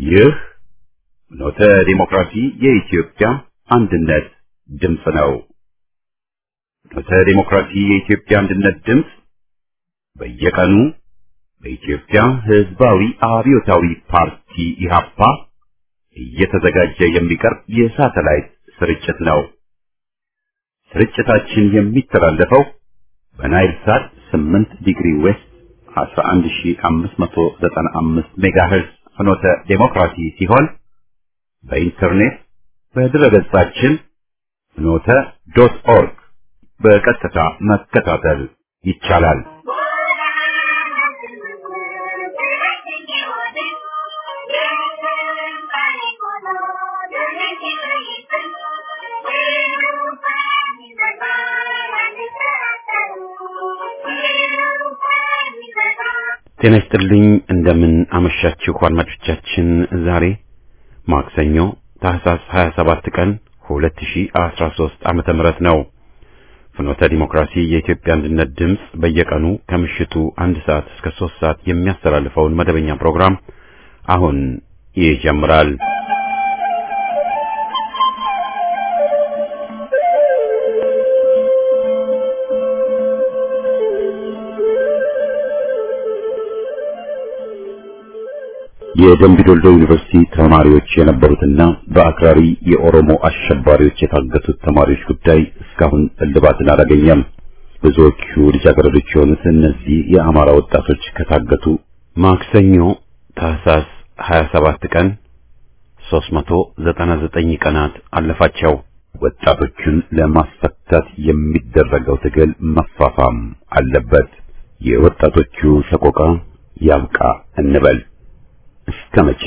ይህ ኖተ ዲሞክራሲ የኢትዮጵያ አንድነት ድምፅ ነው። ኖተ ዲሞክራሲ የኢትዮጵያ አንድነት ድምፅ በየቀኑ በኢትዮጵያ ሕዝባዊ አብዮታዊ ፓርቲ ኢህአፓ እየተዘጋጀ የሚቀርብ የሳተላይት ስርጭት ነው። ስርጭታችን የሚተላለፈው በናይል ሳት 8 ዲግሪ ዌስት 11595 ሜጋሄርዝ ፍኖተ ዴሞክራሲ ሲሆን በኢንተርኔት በድረገጻችን ፍኖተ ዶት ኦርግ በቀጥታ መከታተል ይቻላል። ጤና ይስጥልኝ። እንደምን አመሻችሁ አድማጮቻችን። ዛሬ ማክሰኞ ታህሳስ 27 ቀን 2013 ዓመተ ምህረት ነው። ፍኖተ ዲሞክራሲ የኢትዮጵያ አንድነት ድምፅ በየቀኑ ከምሽቱ አንድ ሰዓት እስከ ሶስት ሰዓት የሚያስተላልፈውን መደበኛ ፕሮግራም አሁን ይጀምራል። የደምቢ ዶልዶ ዩኒቨርሲቲ ተማሪዎች የነበሩትና በአክራሪ የኦሮሞ አሸባሪዎች የታገቱት ተማሪዎች ጉዳይ እስካሁን እልባትን አላገኘም። ብዙዎቹ ልጃገረዶች የሆኑት እነዚህ የአማራ ወጣቶች ከታገቱ ማክሰኞ ታህሳስ 27 ቀን 399 ቀናት አለፋቸው። ወጣቶቹን ለማስፈታት የሚደረገው ትግል መፋፋም አለበት። የወጣቶቹ ሰቆቃ ያብቃ እንበል። እስከ መቼ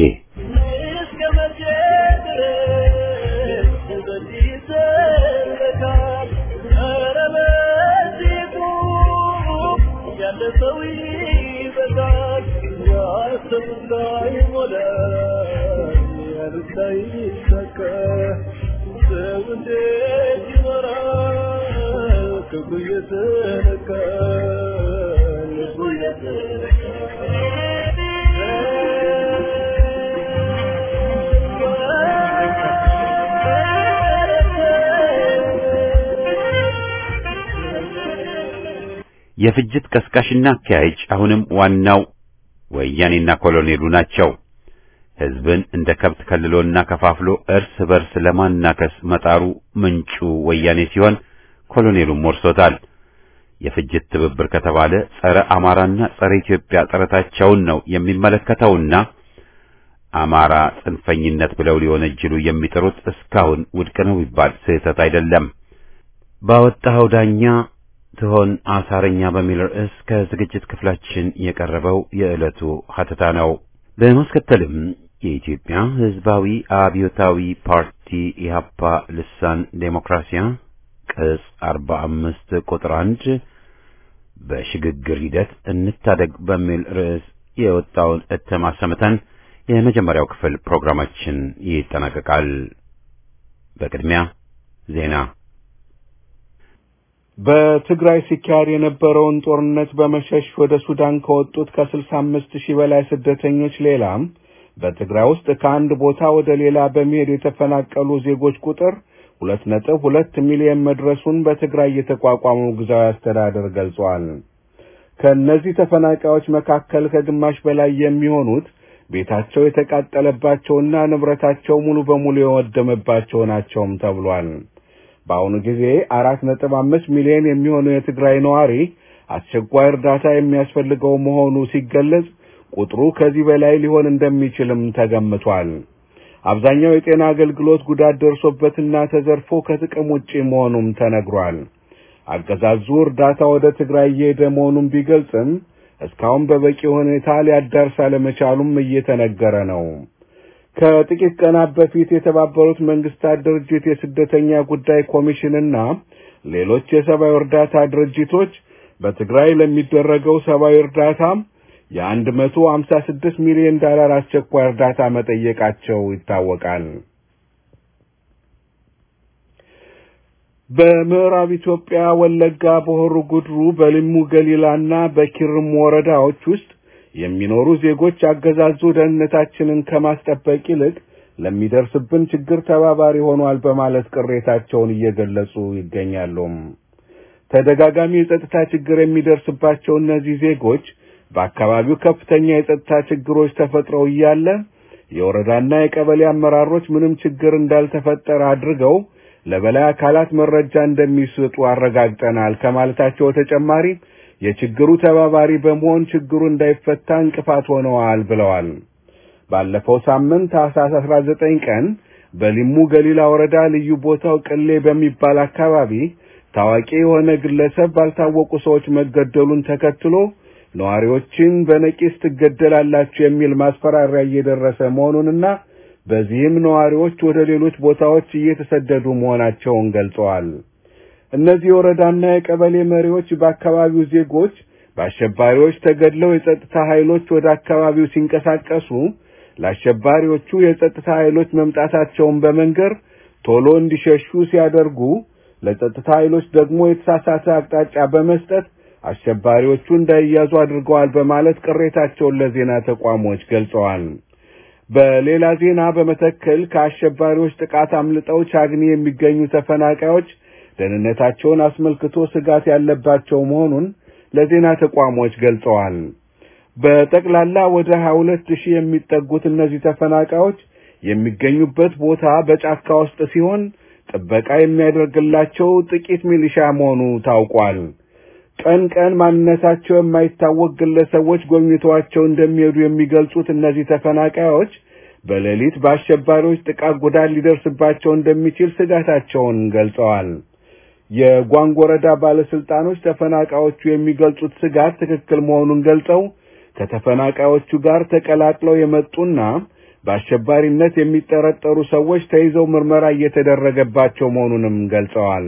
የፍጅት ቀስቃሽና አካያጅ አሁንም ዋናው ወያኔና ኮሎኔሉ ናቸው። ሕዝብን እንደ ከብት ከልሎና ከፋፍሎ እርስ በርስ ለማናከስ መጣሩ ምንጩ ወያኔ ሲሆን ኮሎኔሉም ወርሶታል። የፍጅት ትብብር ከተባለ ጸረ አማራና ጸረ ኢትዮጵያ ጥረታቸውን ነው የሚመለከተውና አማራ ጽንፈኝነት ብለው ሊወነጅሉ የሚጥሩት እስካሁን ውድቅ ነው ቢባል ስህተት አይደለም። ባወጣኸው ዳኛ ትሆን አሳረኛ በሚል ርዕስ ከዝግጅት ክፍላችን የቀረበው የዕለቱ ሀተታ ነው። በማስከተልም የኢትዮጵያ ሕዝባዊ አብዮታዊ ፓርቲ ኢህአፓ ልሳን ዴሞክራሲያ ቅጽ አርባ አምስት ቁጥር አንድ በሽግግር ሂደት እንታደግ በሚል ርዕስ የወጣውን እትም አሰምተን የመጀመሪያው ክፍል ፕሮግራማችን ይጠናቀቃል። በቅድሚያ ዜና በትግራይ ሲካሄድ የነበረውን ጦርነት በመሸሽ ወደ ሱዳን ከወጡት ከስልሳ አምስት ሺህ በላይ ስደተኞች ሌላም በትግራይ ውስጥ ከአንድ ቦታ ወደ ሌላ በመሄድ የተፈናቀሉ ዜጎች ቁጥር ሁለት ነጥብ ሁለት ሚሊዮን መድረሱን በትግራይ የተቋቋመው ጊዜያዊ አስተዳደር ገልጿል። ከእነዚህ ተፈናቃዮች መካከል ከግማሽ በላይ የሚሆኑት ቤታቸው የተቃጠለባቸውና ንብረታቸው ሙሉ በሙሉ የወደመባቸው ናቸውም ተብሏል። በአሁኑ ጊዜ አራት ነጥብ አምስት ሚሊዮን የሚሆኑ የትግራይ ነዋሪ አስቸኳይ እርዳታ የሚያስፈልገው መሆኑ ሲገለጽ ቁጥሩ ከዚህ በላይ ሊሆን እንደሚችልም ተገምቷል። አብዛኛው የጤና አገልግሎት ጉዳት ደርሶበትና ተዘርፎ ከጥቅም ውጪ መሆኑም ተነግሯል። አገዛዙ እርዳታ ወደ ትግራይ እየሄደ መሆኑን ቢገልጽም እስካሁን በበቂ ሁኔታ ሊያዳርስ አለመቻሉም እየተነገረ ነው። ከጥቂት ቀናት በፊት የተባበሩት መንግስታት ድርጅት የስደተኛ ጉዳይ ኮሚሽንና ሌሎች የሰብአዊ እርዳታ ድርጅቶች በትግራይ ለሚደረገው ሰብአዊ እርዳታ የአንድ መቶ ሀምሳ ስድስት ሚሊዮን ዶላር አስቸኳይ እርዳታ መጠየቃቸው ይታወቃል። በምዕራብ ኢትዮጵያ ወለጋ በሆሩ ጉድሩ በልሙ ገሊላና በኪርም ወረዳዎች ውስጥ የሚኖሩ ዜጎች አገዛዙ ደህንነታችንን ከማስጠበቅ ይልቅ ለሚደርስብን ችግር ተባባሪ ሆኗል በማለት ቅሬታቸውን እየገለጹ ይገኛሉ። ተደጋጋሚ የጸጥታ ችግር የሚደርስባቸው እነዚህ ዜጎች በአካባቢው ከፍተኛ የጸጥታ ችግሮች ተፈጥረው እያለ የወረዳና የቀበሌ አመራሮች ምንም ችግር እንዳልተፈጠረ አድርገው ለበላይ አካላት መረጃ እንደሚሰጡ አረጋግጠናል ከማለታቸው በተጨማሪ የችግሩ ተባባሪ በመሆን ችግሩ እንዳይፈታ እንቅፋት ሆነዋል ብለዋል። ባለፈው ሳምንት ታኅሳስ 19 ቀን በሊሙ ገሊላ ወረዳ ልዩ ቦታው ቅሌ በሚባል አካባቢ ታዋቂ የሆነ ግለሰብ ባልታወቁ ሰዎች መገደሉን ተከትሎ ነዋሪዎችን በነቂስ ትገደላላችሁ የሚል ማስፈራሪያ እየደረሰ መሆኑንና በዚህም ነዋሪዎች ወደ ሌሎች ቦታዎች እየተሰደዱ መሆናቸውን ገልጸዋል። እነዚህ የወረዳና የቀበሌ መሪዎች በአካባቢው ዜጎች በአሸባሪዎች ተገድለው የጸጥታ ኃይሎች ወደ አካባቢው ሲንቀሳቀሱ ለአሸባሪዎቹ የጸጥታ ኃይሎች መምጣታቸውን በመንገር ቶሎ እንዲሸሹ ሲያደርጉ ለጸጥታ ኃይሎች ደግሞ የተሳሳተ አቅጣጫ በመስጠት አሸባሪዎቹ እንዳይያዙ አድርገዋል በማለት ቅሬታቸውን ለዜና ተቋሞች ገልጸዋል። በሌላ ዜና በመተከል ከአሸባሪዎች ጥቃት አምልጠው ቻግኒ የሚገኙ ተፈናቃዮች ደህንነታቸውን አስመልክቶ ስጋት ያለባቸው መሆኑን ለዜና ተቋሞች ገልጸዋል። በጠቅላላ ወደ 22 ሺህ የሚጠጉት እነዚህ ተፈናቃዮች የሚገኙበት ቦታ በጫካ ውስጥ ሲሆን ጥበቃ የሚያደርግላቸው ጥቂት ሚሊሻ መሆኑ ታውቋል። ቀን ቀን ማንነታቸው የማይታወቅ ግለሰቦች ጎብኝተዋቸው እንደሚሄዱ የሚገልጹት እነዚህ ተፈናቃዮች በሌሊት በአሸባሪዎች ጥቃት ጉዳት ሊደርስባቸው እንደሚችል ስጋታቸውን ገልጸዋል። የጓንግ ወረዳ ባለስልጣኖች ተፈናቃዮቹ የሚገልጹት ስጋት ትክክል መሆኑን ገልጸው ከተፈናቃዮቹ ጋር ተቀላቅለው የመጡና በአሸባሪነት የሚጠረጠሩ ሰዎች ተይዘው ምርመራ እየተደረገባቸው መሆኑንም ገልጸዋል።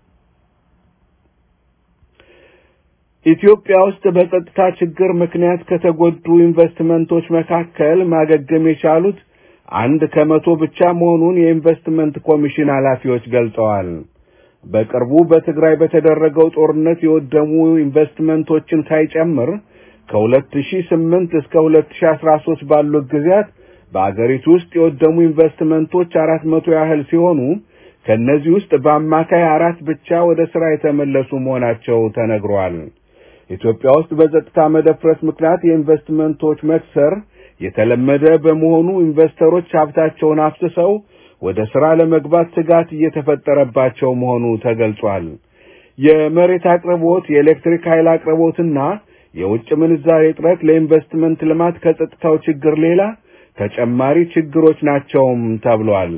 ኢትዮጵያ ውስጥ በጸጥታ ችግር ምክንያት ከተጎዱ ኢንቨስትመንቶች መካከል ማገገም የቻሉት አንድ ከመቶ ብቻ መሆኑን የኢንቨስትመንት ኮሚሽን ኃላፊዎች ገልጸዋል። በቅርቡ በትግራይ በተደረገው ጦርነት የወደሙ ኢንቨስትመንቶችን ሳይጨምር ከ2008 እስከ 2013 ባሉት ጊዜያት በአገሪቱ ውስጥ የወደሙ ኢንቨስትመንቶች አራት መቶ ያህል ሲሆኑ ከእነዚህ ውስጥ በአማካይ አራት ብቻ ወደ ሥራ የተመለሱ መሆናቸው ተነግሯል። ኢትዮጵያ ውስጥ በጸጥታ መደፍረስ ምክንያት የኢንቨስትመንቶች መክሰር የተለመደ በመሆኑ ኢንቨስተሮች ሀብታቸውን አፍስሰው ወደ ሥራ ለመግባት ስጋት እየተፈጠረባቸው መሆኑ ተገልጿል። የመሬት አቅርቦት፣ የኤሌክትሪክ ኃይል አቅርቦትና የውጭ ምንዛሬ እጥረት ለኢንቨስትመንት ልማት ከጸጥታው ችግር ሌላ ተጨማሪ ችግሮች ናቸውም ተብሏል።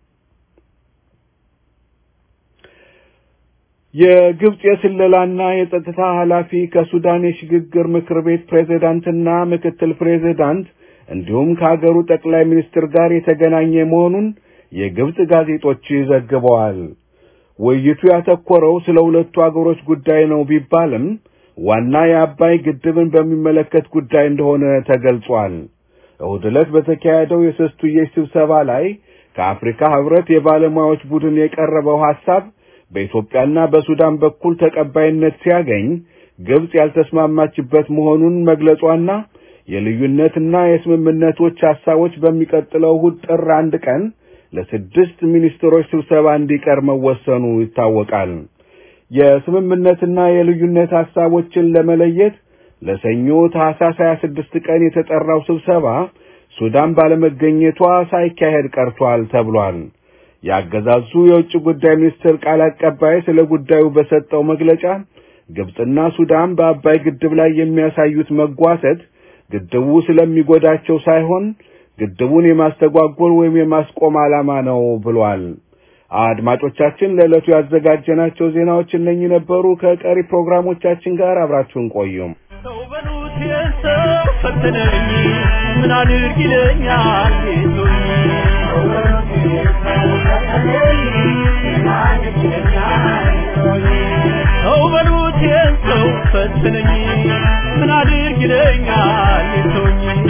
የግብጽ የስለላና የጸጥታ ኃላፊ ከሱዳን የሽግግር ምክር ቤት ፕሬዝዳንትና ምክትል ፕሬዝዳንት እንዲሁም ከሀገሩ ጠቅላይ ሚኒስትር ጋር የተገናኘ መሆኑን የግብጽ ጋዜጦች ዘግበዋል። ውይይቱ ያተኮረው ስለ ሁለቱ አገሮች ጉዳይ ነው ቢባልም ዋና የአባይ ግድብን በሚመለከት ጉዳይ እንደሆነ ተገልጿል። እሁድ ዕለት በተካሄደው የሶስትዮሽ ስብሰባ ላይ ከአፍሪካ ህብረት የባለሙያዎች ቡድን የቀረበው ሐሳብ በኢትዮጵያና በሱዳን በኩል ተቀባይነት ሲያገኝ ግብጽ ያልተስማማችበት መሆኑን መግለጿና የልዩነትና የስምምነቶች ሐሳቦች በሚቀጥለው እሁድ ጥር አንድ ቀን ለስድስት ሚኒስትሮች ስብሰባ እንዲቀር መወሰኑ ይታወቃል። የስምምነትና የልዩነት ሐሳቦችን ለመለየት ለሰኞ ታህሳስ 26 ቀን የተጠራው ስብሰባ ሱዳን ባለመገኘቷ ሳይካሄድ ቀርቷል ተብሏል። ያገዛዙ የውጭ ጉዳይ ሚኒስትር ቃል አቀባይ ስለ ጉዳዩ በሰጠው መግለጫ ግብጽና ሱዳን በአባይ ግድብ ላይ የሚያሳዩት መጓተት ግድቡ ስለሚጎዳቸው ሳይሆን ግድቡን የማስተጓጎል ወይም የማስቆም ዓላማ ነው ብሏል። አድማጮቻችን ለዕለቱ ያዘጋጀናቸው ዜናዎች እነኚህ ነበሩ። ከቀሪ ፕሮግራሞቻችን ጋር አብራችሁን ቆዩም። ሰው በሉት የሰው ፈተነኝ ምን አድርግ ይለኛል ጌቶኝ ሰው በሉት የሰው ፈተነኝ ምን አድርግ ይለኛል ጌቶኝ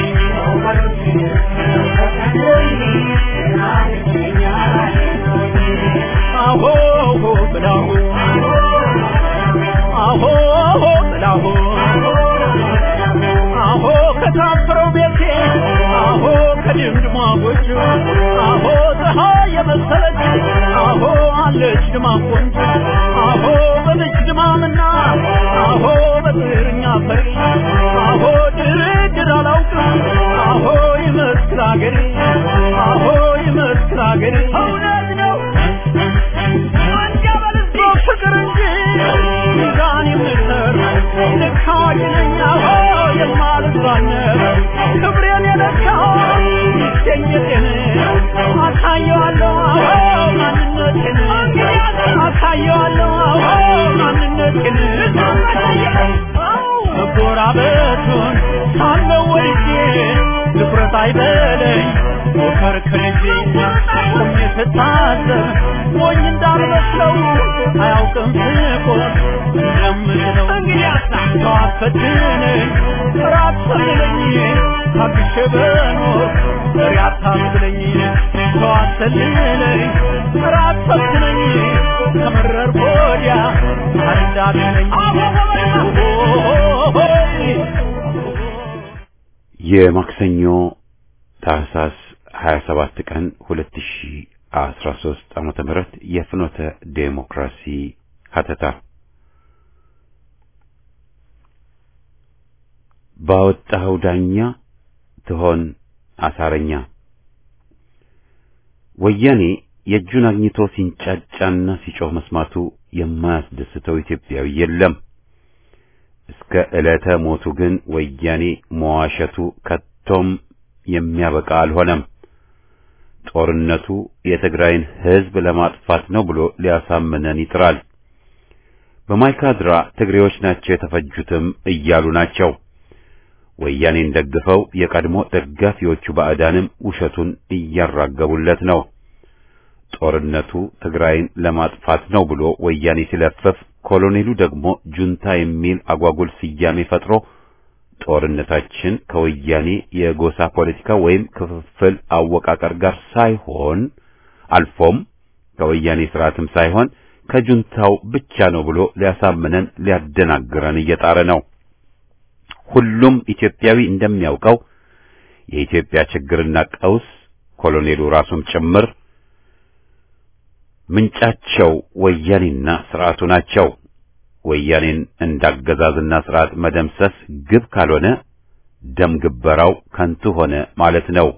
አሆ ብላሁ አሆ ብላሁ አሆ ከታፈረው ቤቴ አሆ ከድምድሟ ጎጆ አሆ ፀሐይ የመሰለች አሆ አለች ድማ ቆንጆ አሆ በልጅ ድማምና አሆ በጥርኛ ፈሪ አሆ ድርድር አላውቅም አሆ ይመስክር አገሬ አሆ ይመስክር አገሬ እውነት ነው አንጃበልዞ ፍቅር እንጂ ሚዛን የምሰር ልካኝ ነኝ አሆ የማልዛነብ ክብሬን የለካው ይገኘቴን አሳየዋለሁ አሆ ማንነቴን አሳየዋለሁ አሆ ማንነቴን መጎራበቱን ሳለው ወድጄ ድፍረት አይበለኝ ሞከርክር እንጂ ቆሜ ስታዘብ ሞኝ እንዳልመስለው አያውቅም ስቆም እንደምለው ሰው አትፈትነኝ ራት ሰልለኝ ታግሼ በኖር ዘሬ አታስብለኝ ሰው አትሰልለኝ ራት ፈትነኝ ከመረር ወዲያ አረዳትነኝ የማክሰኞ ታህሳስ 27 ቀን 2013 ዓመተ ምህረት የፍኖተ ዴሞክራሲ ሀተታ ባወጣኸው ዳኛ ትሆን አሳረኛ። ወያኔ የእጁን አግኝቶ ሲንጫጫና ሲጮህ መስማቱ የማያስደስተው ኢትዮጵያዊ የለም። እስከ ዕለተ ሞቱ ግን ወያኔ መዋሸቱ ከቶም የሚያበቃ አልሆነም። ጦርነቱ የትግራይን ሕዝብ ለማጥፋት ነው ብሎ ሊያሳምነን ይጥራል። በማይካድራ ትግሬዎች ናቸው የተፈጁትም እያሉ ናቸው። ወያኔን ደግፈው የቀድሞ ደጋፊዎቹ ባዕዳንም ውሸቱን እያራገቡለት ነው። ጦርነቱ ትግራይን ለማጥፋት ነው ብሎ ወያኔ ሲለፍፍ፣ ኮሎኔሉ ደግሞ ጁንታ የሚል አጓጉል ስያሜ ፈጥሮ ጦርነታችን ከወያኔ የጎሳ ፖለቲካ ወይም ክፍፍል አወቃቀር ጋር ሳይሆን አልፎም ከወያኔ ስርዓትም ሳይሆን ከጁንታው ብቻ ነው ብሎ ሊያሳምነን ሊያደናግረን እየጣረ ነው። ሁሉም ኢትዮጵያዊ እንደሚያውቀው የኢትዮጵያ ችግርና ቀውስ ኮሎኔሉ ራሱም ጭምር ምንጫቸው ወያኔና ስርዓቱ ናቸው። ወያኔን እንዳገዛዝና ስርዓት መደምሰስ ግብ ካልሆነ ደም ግበራው ከንቱ ሆነ ማለት ነው።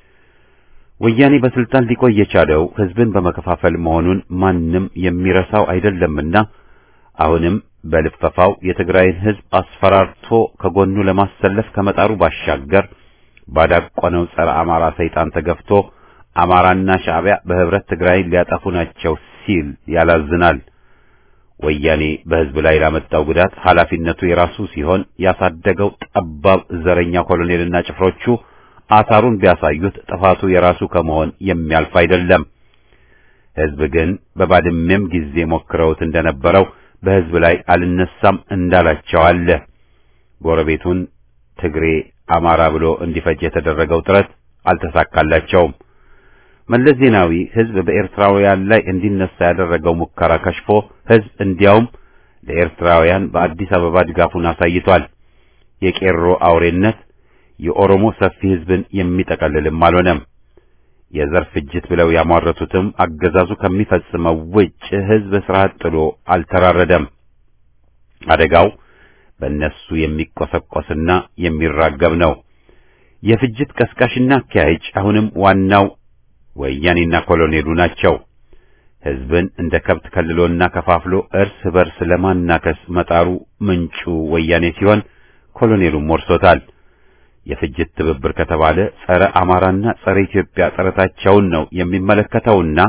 ወያኔ በስልጣን ሊቆይ የቻለው ህዝብን በመከፋፈል መሆኑን ማንም የሚረሳው አይደለምና አሁንም በልፈፋው የትግራይን ህዝብ አስፈራርቶ ከጎኑ ለማሰለፍ ከመጣሩ ባሻገር ባዳቆነው ጸረ አማራ ሰይጣን ተገፍቶ አማራና ሻዕቢያ በህብረት ትግራይን ሊያጠፉ ናቸው ሲል ያላዝናል። ወያኔ በህዝብ ላይ ላመጣው ጉዳት ኃላፊነቱ የራሱ ሲሆን ያሳደገው ጠባብ ዘረኛ ኮሎኔልና ጭፍሮቹ አሳሩን ቢያሳዩት ጥፋቱ የራሱ ከመሆን የሚያልፍ አይደለም። ህዝብ ግን በባድሜም ጊዜ ሞክረውት እንደነበረው በህዝብ ላይ አልነሳም እንዳላቸው አለ። ጎረቤቱን ትግሬ አማራ ብሎ እንዲፈጅ የተደረገው ጥረት አልተሳካላቸውም። መለስ ዜናዊ ህዝብ በኤርትራውያን ላይ እንዲነሳ ያደረገው ሙከራ ከሽፎ ህዝብ እንዲያውም ለኤርትራውያን በአዲስ አበባ ድጋፉን አሳይቷል። የቄሮ አውሬነት የኦሮሞ ሰፊ ህዝብን የሚጠቀልልም አልሆነም። የዘር ፍጅት ብለው ያሟረቱትም አገዛዙ ከሚፈጽመው ውጭ ህዝብ ስርዓት ጥሎ አልተራረደም። አደጋው በእነሱ የሚቆሰቆስና የሚራገብ ነው። የፍጅት ቀስቃሽና አካሄጅ አሁንም ዋናው ወያኔና ኮሎኔሉ ናቸው። ህዝብን እንደ ከብት ከልሎና ከፋፍሎ እርስ በርስ ለማናከስ መጣሩ ምንጩ ወያኔ ሲሆን ኮሎኔሉም ወርሶታል። የፍጅት ትብብር ከተባለ ጸረ አማራና ጸረ ኢትዮጵያ ጥረታቸውን ነው የሚመለከተውና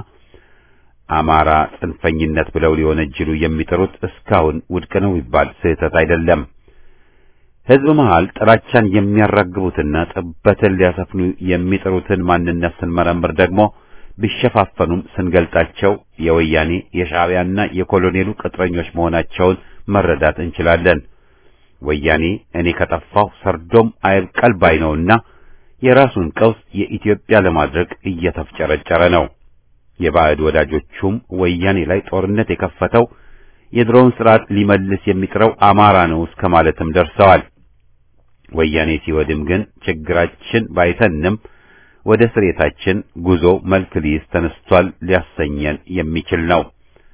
አማራ ጽንፈኝነት ብለው ሊወነጅሉ የሚጥሩት እስካሁን ውድቅ ነው ይባል ስህተት አይደለም። ህዝብ መሃል ጥላቻን የሚያራግቡትና ጥበትን ሊያሰፍኑ የሚጥሩትን ማንነት ስንመረምር ደግሞ ቢሸፋፈኑም ስንገልጣቸው የወያኔ የሻዕቢያና የኮሎኔሉ ቅጥረኞች መሆናቸውን መረዳት እንችላለን። ወያኔ እኔ ከጠፋሁ ሰርዶም አይብቀል ባይ ነውና የራሱን ቀውስ የኢትዮጵያ ለማድረግ እየተፍጨረጨረ ነው። የባዕድ ወዳጆቹም ወያኔ ላይ ጦርነት የከፈተው የድሮውን ስርዓት ሊመልስ የሚጥረው አማራ ነው እስከ ማለትም ደርሰዋል። ወያኔ ሲወድም ግን ችግራችን ባይተንም ወደ ስሬታችን ጉዞ መልክ ሊይዝ ተነስቷል ሊያሰኘን የሚችል ነው።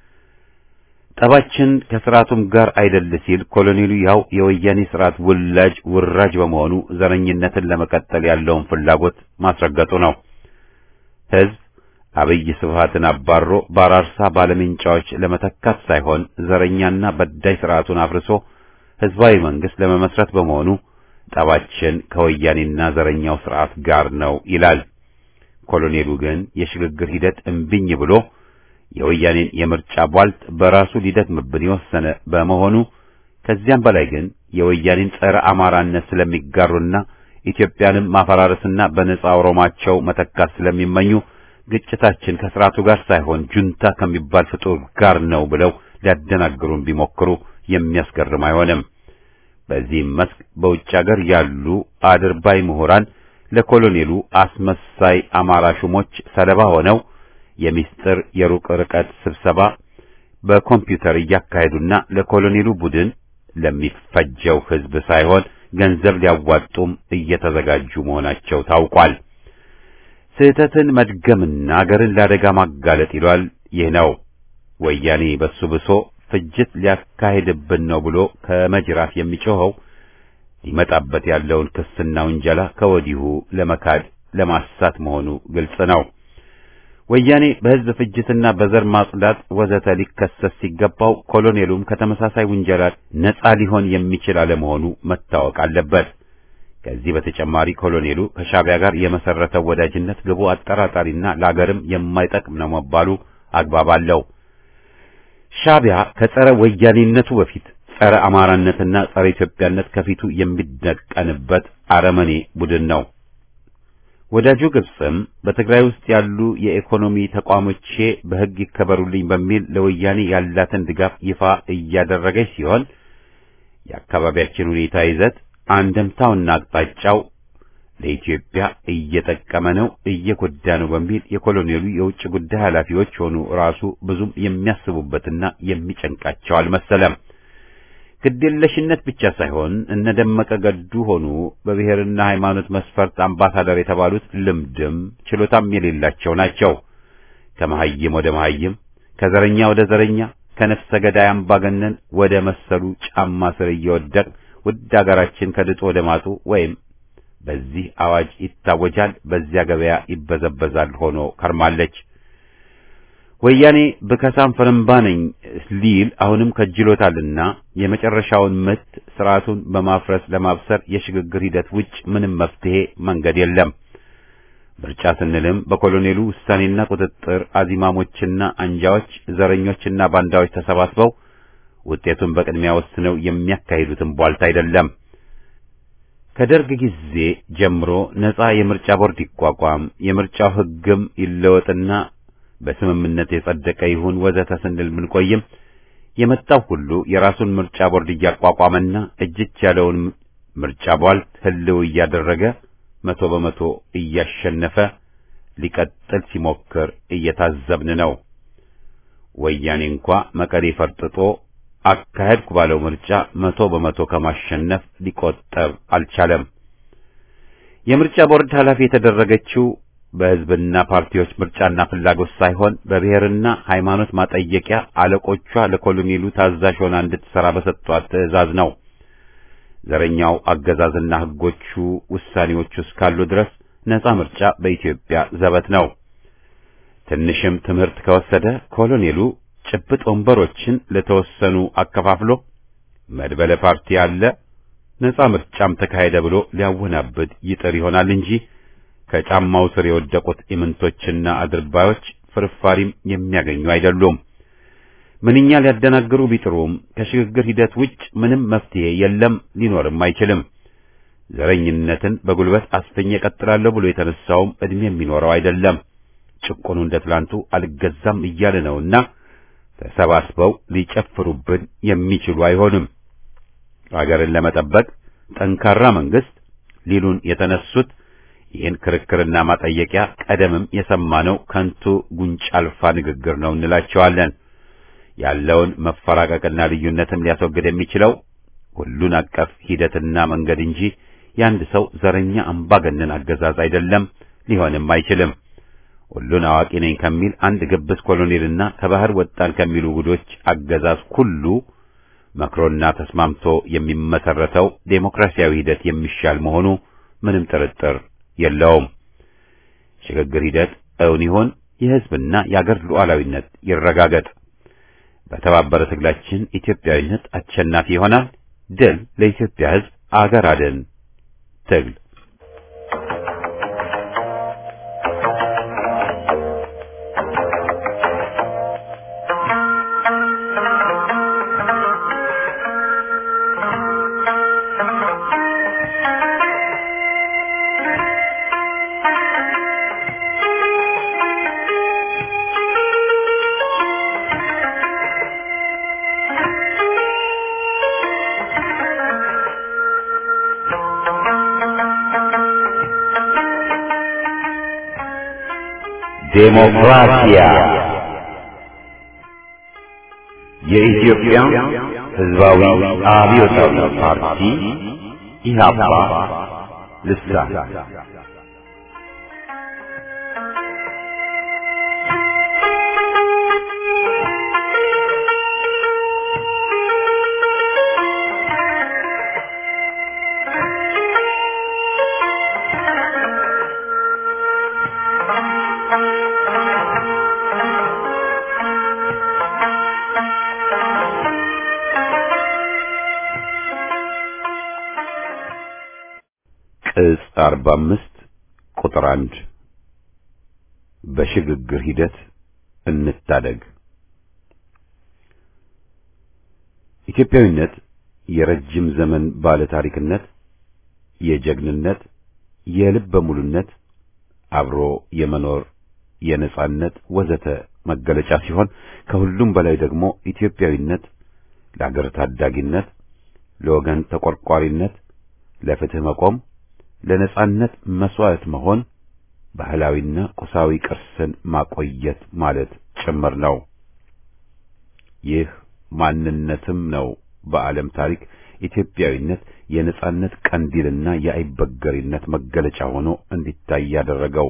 ጠባችን ከስርዓቱም ጋር አይደል ሲል ኮሎኔሉ ያው የወያኔ ስርዓት ውላጅ ውራጅ በመሆኑ ዘረኝነትን ለመቀጠል ያለውን ፍላጎት ማስረገጡ ነው። ህዝብ አብይ ስብሃትን አባሮ በአራርሳ ባለሜንጫዎች ለመተካት ሳይሆን ዘረኛና በዳይ ስርዓቱን አፍርሶ ህዝባዊ መንግስት ለመመስረት በመሆኑ ጠባችን ከወያኔና ዘረኛው ስርዓት ጋር ነው ይላል። ኮሎኔሉ ግን የሽግግር ሂደት እምቢኝ ብሎ የወያኔን የምርጫ ቧልት በራሱ ሊደክምብን የወሰነ በመሆኑ ከዚያም በላይ ግን የወያኔን ጸረ አማራነት ስለሚጋሩና ኢትዮጵያንም ማፈራረስና በነጻ ኦሮማቸው መተካት ስለሚመኙ ግጭታችን ከስርዓቱ ጋር ሳይሆን ጁንታ ከሚባል ፍጡር ጋር ነው ብለው ሊያደናግሩን ቢሞክሩ የሚያስገርም አይሆንም። በዚህም መስክ በውጭ ሀገር ያሉ አድርባይ ምሁራን ለኮሎኔሉ አስመሳይ አማራ ሹሞች ሰለባ ሆነው የሚስጥር የሩቅ ርቀት ስብሰባ በኮምፒውተር እያካሄዱና ለኮሎኔሉ ቡድን ለሚፈጀው ህዝብ ሳይሆን ገንዘብ ሊያዋጡም እየተዘጋጁ መሆናቸው ታውቋል። ስህተትን መድገምና አገርን ለአደጋ ማጋለጥ ይሏል። ይህ ነው ወያኔ በሱ ብሶ ፍጅት ሊያካሄድብን ነው ብሎ ከመጅራፍ የሚጮኸው ሊመጣበት ያለውን ክስና ውንጀላ ከወዲሁ ለመካድ ለማሳት መሆኑ ግልጽ ነው። ወያኔ በህዝብ ፍጅትና በዘር ማጽዳት ወዘተ ሊከሰስ ሲገባው ኮሎኔሉም ከተመሳሳይ ውንጀላ ነጻ ሊሆን የሚችል አለመሆኑ መታወቅ አለበት። ከዚህ በተጨማሪ ኮሎኔሉ ከሻዕቢያ ጋር የመሰረተው ወዳጅነት ግቡ አጠራጣሪና ለአገርም የማይጠቅም ነው መባሉ አግባብ አለው። ሻዕቢያ ከጸረ ወያኔነቱ በፊት ጸረ አማራነትና ጸረ ኢትዮጵያነት ከፊቱ የሚደቀንበት አረመኔ ቡድን ነው። ወዳጁ ግብጽም በትግራይ ውስጥ ያሉ የኢኮኖሚ ተቋሞቼ በሕግ ይከበሩልኝ በሚል ለወያኔ ያላትን ድጋፍ ይፋ እያደረገች ሲሆን የአካባቢያችን ሁኔታ ይዘት አንደምታውና አቅጣጫው ለኢትዮጵያ እየጠቀመ ነው፣ እየጎዳ ነው በሚል የኮሎኔሉ የውጭ ጉዳይ ኃላፊዎች ሆኑ ራሱ ብዙም የሚያስቡበትና የሚጨንቃቸው አልመሰለም። ግዴለሽነት ብቻ ሳይሆን እነ ደመቀ ገዱ ሆኑ በብሔርና ሃይማኖት መስፈርት አምባሳደር የተባሉት ልምድም ችሎታም የሌላቸው ናቸው። ከመሐይም ወደ መሐይም፣ ከዘረኛ ወደ ዘረኛ፣ ከነፍሰ ገዳይ አምባገነን ወደ መሰሉ ጫማ ስር እየወደቅ ውድ አገራችን ከድጡ ወደ ማጡ ወይም በዚህ አዋጅ ይታወጃል፣ በዚያ ገበያ ይበዘበዛል ሆኖ ከርማለች። ወያኔ በከሳም ፈረምባ ነኝ ሊል አሁንም ከጅሎታልና የመጨረሻውን ምት ስርዓቱን በማፍረስ ለማብሰር የሽግግር ሂደት ውጭ ምንም መፍትሄ መንገድ የለም። ምርጫ ስንልም በኮሎኔሉ ውሳኔና ቁጥጥር አዚማሞችና አንጃዎች፣ ዘረኞችና ባንዳዎች ተሰባስበው ውጤቱን በቅድሚያ ወስነው የሚያካሂዱትን ቧልት አይደለም። ከደርግ ጊዜ ጀምሮ ነጻ የምርጫ ቦርድ ይቋቋም፣ የምርጫው ሕግም ይለወጥና በስምምነት የጸደቀ ይሁን ወዘተ ስንል ብንቆይም የመጣው ሁሉ የራሱን ምርጫ ቦርድ እያቋቋመና እጅች ያለውን ምርጫ ቧልት ህልው እያደረገ መቶ በመቶ እያሸነፈ ሊቀጥል ሲሞክር እየታዘብን ነው። ወያኔ እንኳ መቀሌ ፈርጥጦ አካሄድኩ ባለው ምርጫ መቶ በመቶ ከማሸነፍ ሊቆጠብ አልቻለም። የምርጫ ቦርድ ኃላፊ የተደረገችው በህዝብና ፓርቲዎች ምርጫና ፍላጎት ሳይሆን በብሔርና ሃይማኖት ማጠየቂያ አለቆቿ ለኮሎኔሉ ታዛዥ ሆና እንድትሰራ በሰጧት ትዕዛዝ ነው። ዘረኛው አገዛዝና ህጎቹ ውሳኔዎቹ እስካሉ ድረስ ነጻ ምርጫ በኢትዮጵያ ዘበት ነው። ትንሽም ትምህርት ከወሰደ ኮሎኔሉ ጭብጥ ወንበሮችን ለተወሰኑ አከፋፍሎ መድበለ ፓርቲ አለ ነጻ ምርጫም ተካሄደ ብሎ ሊያወናብድ ይጥር ይሆናል እንጂ ከጫማው ስር የወደቁት ኢምንቶችና አድርባዮች ፍርፋሪም የሚያገኙ አይደሉም። ምንኛ ሊያደናግሩ ቢጥሩም ከሽግግር ሂደት ውጭ ምንም መፍትሄ የለም፣ ሊኖርም አይችልም። ዘረኝነትን በጉልበት አስፈኝ እቀጥላለሁ ብሎ የተነሳውም እድሜ የሚኖረው አይደለም። ጭቆኑ እንደ ትላንቱ አልገዛም እያለ ነውና ተሰባስበው ሊጨፍሩብን የሚችሉ አይሆንም። አገርን ለመጠበቅ ጠንካራ መንግስት ሊሉን የተነሱት ይህን ክርክርና ማጠየቂያ ቀደምም የሰማነው ከንቱ ጉንጭ አልፋ ንግግር ነው እንላቸዋለን። ያለውን መፈራቀቅና ልዩነትም ሊያስወግድ የሚችለው ሁሉን አቀፍ ሂደትና መንገድ እንጂ የአንድ ሰው ዘረኛ አምባገነን አገዛዝ አይደለም፣ ሊሆንም አይችልም። ሁሉን አዋቂ ነኝ ከሚል አንድ ግብዝ ኮሎኔልና ከባህር ወጣን ከሚሉ ጉዶች አገዛዝ ሁሉ መክሮና ተስማምቶ የሚመሰረተው ዴሞክራሲያዊ ሂደት የሚሻል መሆኑ ምንም ጥርጥር የለውም። ሽግግር ሂደት እውን ይሆን፣ የሕዝብና የአገር ሉዓላዊነት ይረጋገጥ። በተባበረ ትግላችን ኢትዮጵያዊነት አሸናፊ ይሆናል። ድል ለኢትዮጵያ ሕዝብ፣ አገር አድን ትግል ዴሞክራሲያ የኢትዮጵያ ሕዝባዊ አብዮታዊ ፓርቲ ኢህአፓ ልሳን ቅጽ 45 ቁጥር 1 በሽግግር ሂደት እንታደግ። ኢትዮጵያዊነት የረጅም ዘመን ባለ ታሪክነት፣ የጀግንነት፣ የልበ ሙሉነት፣ አብሮ የመኖር የነጻነት ወዘተ መገለጫ ሲሆን ከሁሉም በላይ ደግሞ ኢትዮጵያዊነት ለአገር ታዳጊነት፣ ለወገን ተቆርቋሪነት፣ ለፍትህ መቆም ለነጻነት መስዋዕት መሆን ባህላዊና ቁሳዊ ቅርስን ማቆየት ማለት ጭምር ነው። ይህ ማንነትም ነው በዓለም ታሪክ ኢትዮጵያዊነት የነጻነት ቀንዲልና የአይበገሪነት መገለጫ ሆኖ እንዲታይ ያደረገው።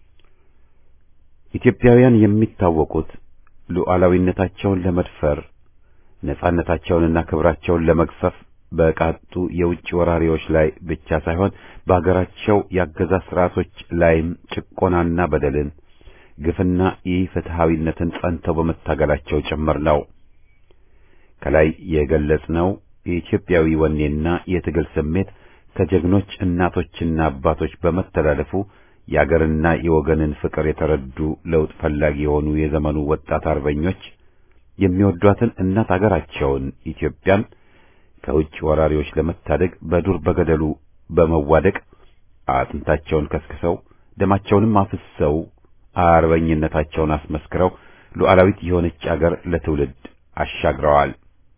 ኢትዮጵያውያን የሚታወቁት ሉዓላዊነታቸውን ለመድፈር ነጻነታቸውንና ክብራቸውን ለመግፈፍ በቃጡ የውጭ ወራሪዎች ላይ ብቻ ሳይሆን በአገራቸው የአገዛዝ ስርዓቶች ላይም ጭቆናና በደልን፣ ግፍና ኢፍትሐዊነትን ጸንተው በመታገላቸው ጭምር ነው። ከላይ የገለጽነው የኢትዮጵያዊ ወኔና የትግል ስሜት ከጀግኖች እናቶችና አባቶች በመተላለፉ የአገርና የወገንን ፍቅር የተረዱ ለውጥ ፈላጊ የሆኑ የዘመኑ ወጣት አርበኞች የሚወዷትን እናት አገራቸውን ኢትዮጵያን ከውጭ ወራሪዎች ለመታደግ በዱር በገደሉ በመዋደቅ አጥንታቸውን ከስክሰው ደማቸውንም አፍሰው አርበኝነታቸውን አስመስክረው ሉዓላዊት የሆነች አገር ለትውልድ አሻግረዋል።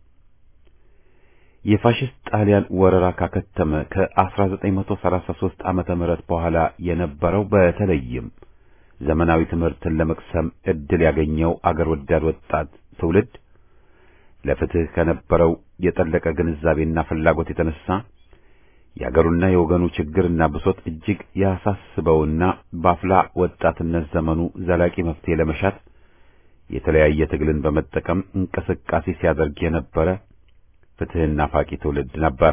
የፋሽስት ጣሊያን ወረራ ካከተመ ከ1933 ዓመተ ምህረት በኋላ የነበረው በተለይም ዘመናዊ ትምህርትን ለመቅሰም ዕድል ያገኘው አገር ወዳድ ወጣት ትውልድ ለፍትህ ከነበረው የጠለቀ ግንዛቤና ፍላጎት የተነሳ የአገሩና የወገኑ ችግርና ብሶት እጅግ ያሳስበውና በአፍላ ወጣትነት ዘመኑ ዘላቂ መፍትሄ ለመሻት የተለያየ ትግልን በመጠቀም እንቅስቃሴ ሲያደርግ የነበረ ፍትህና ናፋቂ ትውልድ ነበር።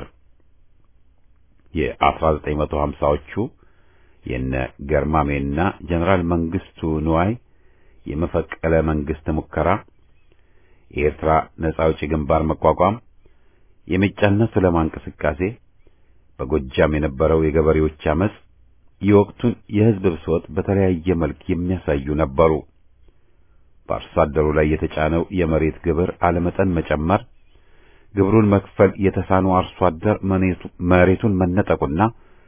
የ1950ዎቹ የነ ገርማሜና ጀነራል መንግስቱ ንዋይ የመፈቀለ መንግስት ሙከራ የኤርትራ ነጻ አውጪ ግንባር መቋቋም፣ የሜጫና ሱለማ እንቅስቃሴ፣ በጎጃም የነበረው የገበሬዎች አመጽ የወቅቱን የህዝብ ብሶት በተለያየ መልክ የሚያሳዩ ነበሩ። በአርሶ አደሩ ላይ የተጫነው የመሬት ግብር አለመጠን መጨመር፣ ግብሩን መክፈል የተሳነው አርሶ አደር መሬቱን መነጠቁና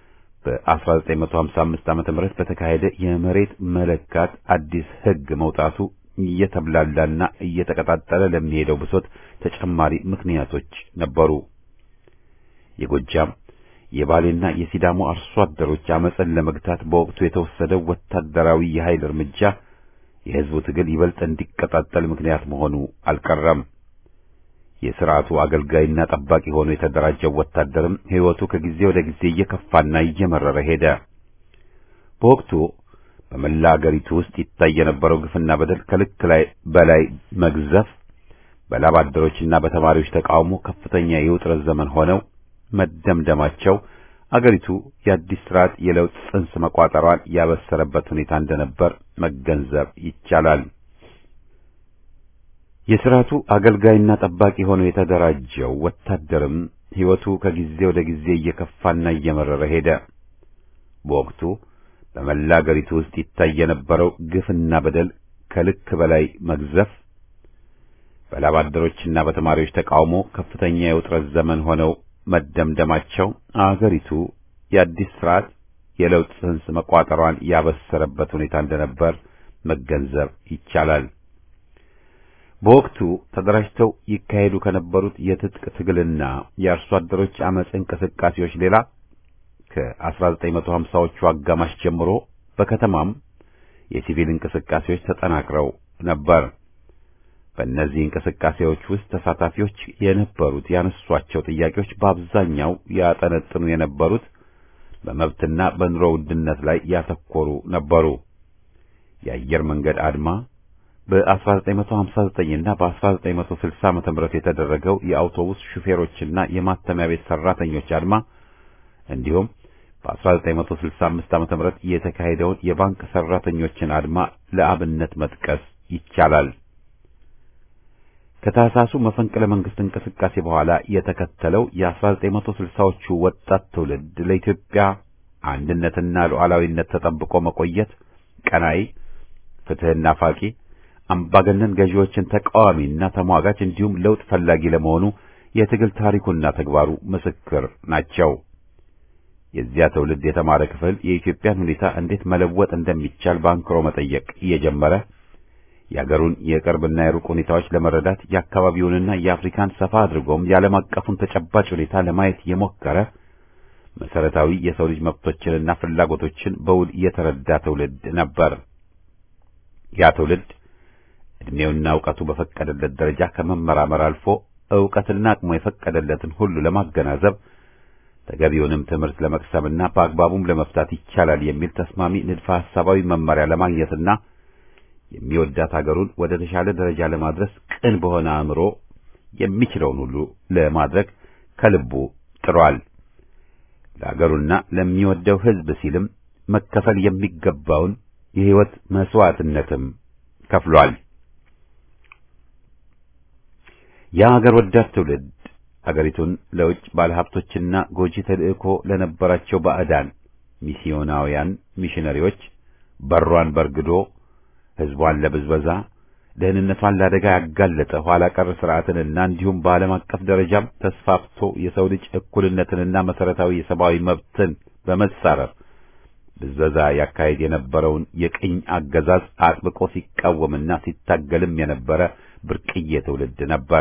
በ1955 ዓ.ም በተካሄደ የመሬት መለካት አዲስ ህግ መውጣቱ እየተብላላና እየተቀጣጠለ ለሚሄደው ብሶት ተጨማሪ ምክንያቶች ነበሩ። የጎጃም የባሌና የሲዳሞ አርሶ አደሮች አመፅን ለመግታት በወቅቱ የተወሰደው ወታደራዊ የኃይል እርምጃ የህዝቡ ትግል ይበልጥ እንዲቀጣጠል ምክንያት መሆኑ አልቀረም። የሥርዓቱ አገልጋይና ጠባቂ ሆኖ የተደራጀው ወታደርም ሕይወቱ ከጊዜ ወደ ጊዜ እየከፋና እየመረረ ሄደ። በወቅቱ በመላ አገሪቱ ውስጥ ይታይ የነበረው ግፍና በደል ከልክ ላይ በላይ መግዘፍ በላብ አደሮችና በተማሪዎች ተቃውሞ ከፍተኛ የውጥረት ዘመን ሆነው መደምደማቸው አገሪቱ የአዲስ ስርዓት የለውጥ ጽንስ መቋጠሯን ያበሰረበት ሁኔታ እንደነበር መገንዘብ ይቻላል። የስርዓቱ አገልጋይና ጠባቂ ሆኖ የተደራጀው ወታደርም ሕይወቱ ከጊዜ ወደ ጊዜ እየከፋና እየመረረ ሄደ። በወቅቱ በመላ አገሪቱ ውስጥ ይታይ የነበረው ግፍና በደል ከልክ በላይ መግዘፍ በላብ አደሮችና በተማሪዎች ተቃውሞ ከፍተኛ የውጥረት ዘመን ሆነው መደምደማቸው አገሪቱ የአዲስ ስርዓት የለውጥ ጽንስ መቋጠሯን ያበሰረበት ሁኔታ እንደነበር መገንዘብ ይቻላል። በወቅቱ ተደራጅተው ይካሄዱ ከነበሩት የትጥቅ ትግልና የአርሶ አደሮች አመጽ እንቅስቃሴዎች ሌላ ከ1950ዎቹ አጋማሽ ጀምሮ በከተማም የሲቪል እንቅስቃሴዎች ተጠናክረው ነበር። በእነዚህ እንቅስቃሴዎች ውስጥ ተሳታፊዎች የነበሩት ያነሷቸው ጥያቄዎች በአብዛኛው ያጠነጥኑ የነበሩት በመብትና በኑሮ ውድነት ላይ ያተኮሩ ነበሩ። የአየር መንገድ አድማ በ1959 እና በ1960 ዓመተ ምህረት የተደረገው የአውቶቡስ ሹፌሮችና የማተሚያ ቤት ሰራተኞች አድማ እንዲሁም በ1965 ዓመተ ምህረት የተካሄደውን የባንክ ሰራተኞችን አድማ ለአብነት መጥቀስ ይቻላል። ከታህሳሱ መፈንቅለ መንግስት እንቅስቃሴ በኋላ የተከተለው የ1960ዎቹ ወጣት ትውልድ ለኢትዮጵያ አንድነትና ሉዓላዊነት ተጠብቆ መቆየት ቀናይ፣ ፍትህና ፋቂ፣ አምባገነን ገዢዎችን ተቃዋሚና ተሟጋች እንዲሁም ለውጥ ፈላጊ ለመሆኑ የትግል ታሪኩና ተግባሩ ምስክር ናቸው። የዚያ ትውልድ የተማረ ክፍል የኢትዮጵያን ሁኔታ እንዴት መለወጥ እንደሚቻል በአንክሮ መጠየቅ እየጀመረ የአገሩን የቅርብና የሩቅ ሁኔታዎች ለመረዳት የአካባቢውንና የአፍሪካን ሰፋ አድርጎም የዓለም አቀፉን ተጨባጭ ሁኔታ ለማየት የሞከረ መሰረታዊ የሰው ልጅ መብቶችንና ፍላጎቶችን በውል የተረዳ ትውልድ ነበር። ያ ትውልድ ዕድሜውና እውቀቱ በፈቀደለት ደረጃ ከመመራመር አልፎ ዕውቀትና አቅሙ የፈቀደለትን ሁሉ ለማገናዘብ ተገቢውንም ትምህርት ለመቅሰምና በአግባቡም ለመፍታት ይቻላል የሚል ተስማሚ ንድፈ ሐሳባዊ መመሪያ ለማግኘትና የሚወዳት አገሩን ወደ ተሻለ ደረጃ ለማድረስ ቅን በሆነ አእምሮ የሚችለውን ሁሉ ለማድረግ ከልቡ ጥሯል። ለአገሩና ለሚወደው ሕዝብ ሲልም መከፈል የሚገባውን የሕይወት መስዋዕትነትም ከፍሏል። የአገር ወዳድ ትውልድ አገሪቱን ለውጭ ባለሀብቶችና ጎጂ ተልእኮ ለነበራቸው ባዕዳን ሚስዮናውያን ሚሽነሪዎች በሯን በርግዶ ሕዝቧን ለብዝበዛ ደህንነቷን ለአደጋ ያጋለጠ ኋላ ቀር ስርዓትንና እንዲሁም በዓለም አቀፍ ደረጃም ተስፋፍቶ የሰው ልጅ እኩልነትንና መሰረታዊ የሰብአዊ መብትን በመጻረር ብዝበዛ ያካሄድ የነበረውን የቅኝ አገዛዝ አጥብቆ ሲቃወምና ሲታገልም የነበረ ብርቅዬ ትውልድ ነበር።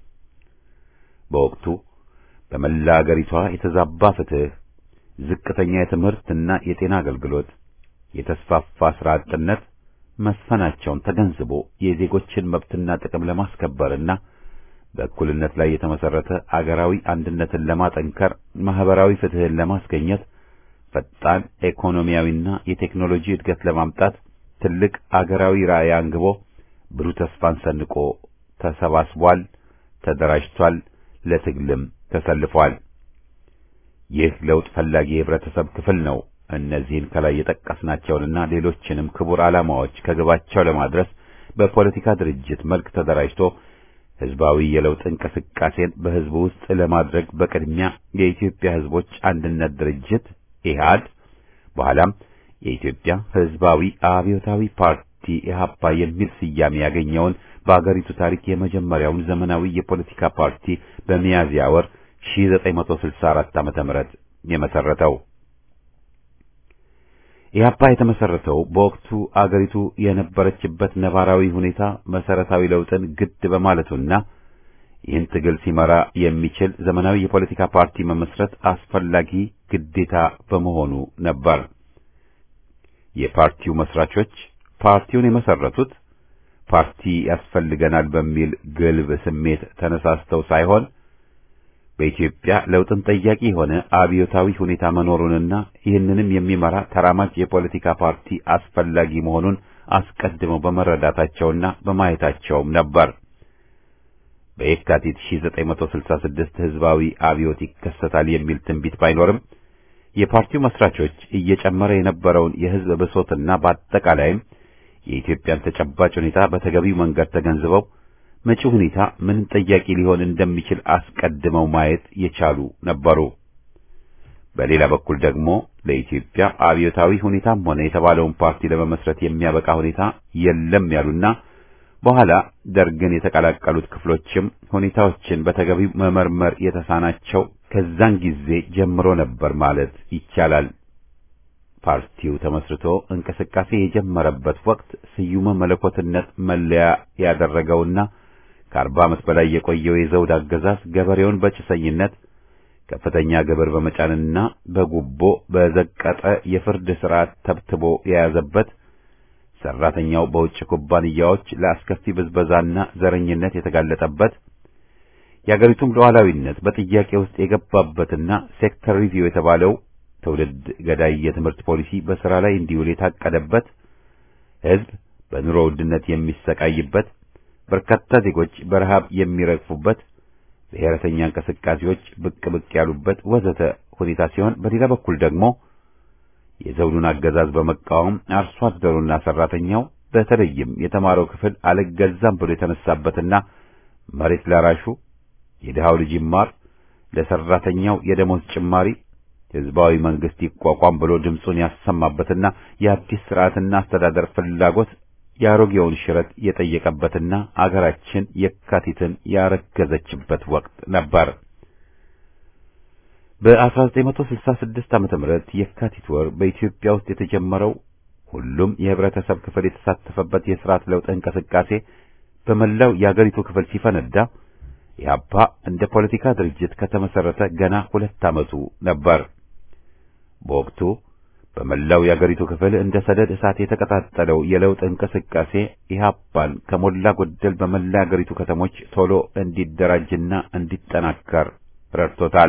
በወቅቱ በመላ አገሪቷ የተዛባ ፍትህ፣ ዝቅተኛ የትምህርትና የጤና አገልግሎት፣ የተስፋፋ ስራ አጥነት መስፈናቸውን ተገንዝቦ የዜጎችን መብትና ጥቅም ለማስከበርና በእኩልነት ላይ የተመሰረተ አገራዊ አንድነትን ለማጠንከር ማህበራዊ ፍትህን ለማስገኘት ፈጣን ኢኮኖሚያዊና የቴክኖሎጂ እድገት ለማምጣት ትልቅ አገራዊ ራዕይ አንግቦ ብሩህ ተስፋን ሰንቆ ተሰባስቧል፣ ተደራጅቷል፣ ለትግልም ተሰልፏል። ይህ ለውጥ ፈላጊ የህብረተሰብ ክፍል ነው። እነዚህን ከላይ የጠቀስናቸውንና ሌሎችንም ክቡር ዓላማዎች ከግባቸው ለማድረስ በፖለቲካ ድርጅት መልክ ተደራጅቶ ህዝባዊ የለውጥ እንቅስቃሴን በህዝቡ ውስጥ ለማድረግ በቅድሚያ የኢትዮጵያ ህዝቦች አንድነት ድርጅት ኢህአድ በኋላም የኢትዮጵያ ህዝባዊ አብዮታዊ ፓርቲ ኢህአፓ የሚል ስያሜ ያገኘውን በአገሪቱ ታሪክ የመጀመሪያውን ዘመናዊ የፖለቲካ ፓርቲ በሚያዝያ ወር 1964 ዓመተ ምህረት የመሰረተው ኢህአፓ የተመሰረተው በወቅቱ አገሪቱ የነበረችበት ነባራዊ ሁኔታ መሰረታዊ ለውጥን ግድ በማለቱና ይህን ትግል ሲመራ የሚችል ዘመናዊ የፖለቲካ ፓርቲ መመስረት አስፈላጊ ግዴታ በመሆኑ ነበር። የፓርቲው መስራቾች ፓርቲውን የመሰረቱት ፓርቲ ያስፈልገናል በሚል ግልብ ስሜት ተነሳስተው ሳይሆን በኢትዮጵያ ለውጥን ጠያቂ የሆነ አብዮታዊ ሁኔታ መኖሩንና ይህንንም የሚመራ ተራማጅ የፖለቲካ ፓርቲ አስፈላጊ መሆኑን አስቀድመው በመረዳታቸውና በማየታቸውም ነበር። በየካቲት 1966 ህዝባዊ አብዮት ይከሰታል የሚል ትንቢት ባይኖርም የፓርቲው መስራቾች እየጨመረ የነበረውን የህዝብ ብሶትና በአጠቃላይም የኢትዮጵያን ተጨባጭ ሁኔታ በተገቢው መንገድ ተገንዝበው መጪው ሁኔታ ምን ጠያቂ ሊሆን እንደሚችል አስቀድመው ማየት የቻሉ ነበሩ። በሌላ በኩል ደግሞ ለኢትዮጵያ አብዮታዊ ሁኔታም ሆነ የተባለውን ፓርቲ ለመመስረት የሚያበቃ ሁኔታ የለም ያሉና በኋላ ደርግን የተቀላቀሉት ክፍሎችም ሁኔታዎችን በተገቢው መመርመር የተሳናቸው ከዛን ጊዜ ጀምሮ ነበር ማለት ይቻላል። ፓርቲው ተመስርቶ እንቅስቃሴ የጀመረበት ወቅት ስዩመ መለኮትነት መለያ ያደረገውና ከአርባ ዓመት በላይ የቆየው የዘውድ አገዛዝ ገበሬውን በጭሰኝነት ከፍተኛ ግብር በመጫንና በጉቦ በዘቀጠ የፍርድ ሥርዓት ተብትቦ የያዘበት ሰራተኛው በውጭ ኩባንያዎች ለአስከፊ ብዝበዛና ዘረኝነት የተጋለጠበት የአገሪቱም ሉዓላዊነት በጥያቄ ውስጥ የገባበትና ሴክተር ሪቪው የተባለው ትውልድ ገዳይ የትምህርት ፖሊሲ በሥራ ላይ እንዲውል የታቀደበት ሕዝብ በኑሮ ውድነት የሚሰቃይበት በርካታ ዜጎች በረሃብ የሚረግፉበት ብሔረተኛ እንቅስቃሴዎች ብቅ ብቅ ያሉበት ወዘተ ሁኔታ ሲሆን በሌላ በኩል ደግሞ የዘውዱን አገዛዝ በመቃወም አርሶ አደሩና ሰራተኛው በተለይም የተማረው ክፍል አልገዛም ብሎ የተነሳበትና መሬት ላራሹ የድሃው ልጅ ይማር፣ ለሰራተኛው የደሞዝ ጭማሪ ህዝባዊ መንግስት ይቋቋም ብሎ ድምፁን ያሰማበትና የአዲስ ስርዓትና አስተዳደር ፍላጎት የአሮጌውን ሽረት የጠየቀበትና አገራችን የካቲትን ያረገዘችበት ወቅት ነበር። በ1966 ዓመተ ምህረት የካቲት ወር በኢትዮጵያ ውስጥ የተጀመረው ሁሉም የህብረተሰብ ክፍል የተሳተፈበት የስርዓት ለውጥ እንቅስቃሴ በመላው የአገሪቱ ክፍል ሲፈነዳ ኢህአፓ እንደ ፖለቲካ ድርጅት ከተመሰረተ ገና ሁለት ዓመቱ ነበር። በወቅቱ በመላው የአገሪቱ ክፍል እንደ ሰደድ እሳት የተቀጣጠለው የለውጥ እንቅስቃሴ ኢህአፓን ከሞላ ጎደል በመላ የአገሪቱ ከተሞች ቶሎ እንዲደራጅና እንዲጠናከር ረድቶታል።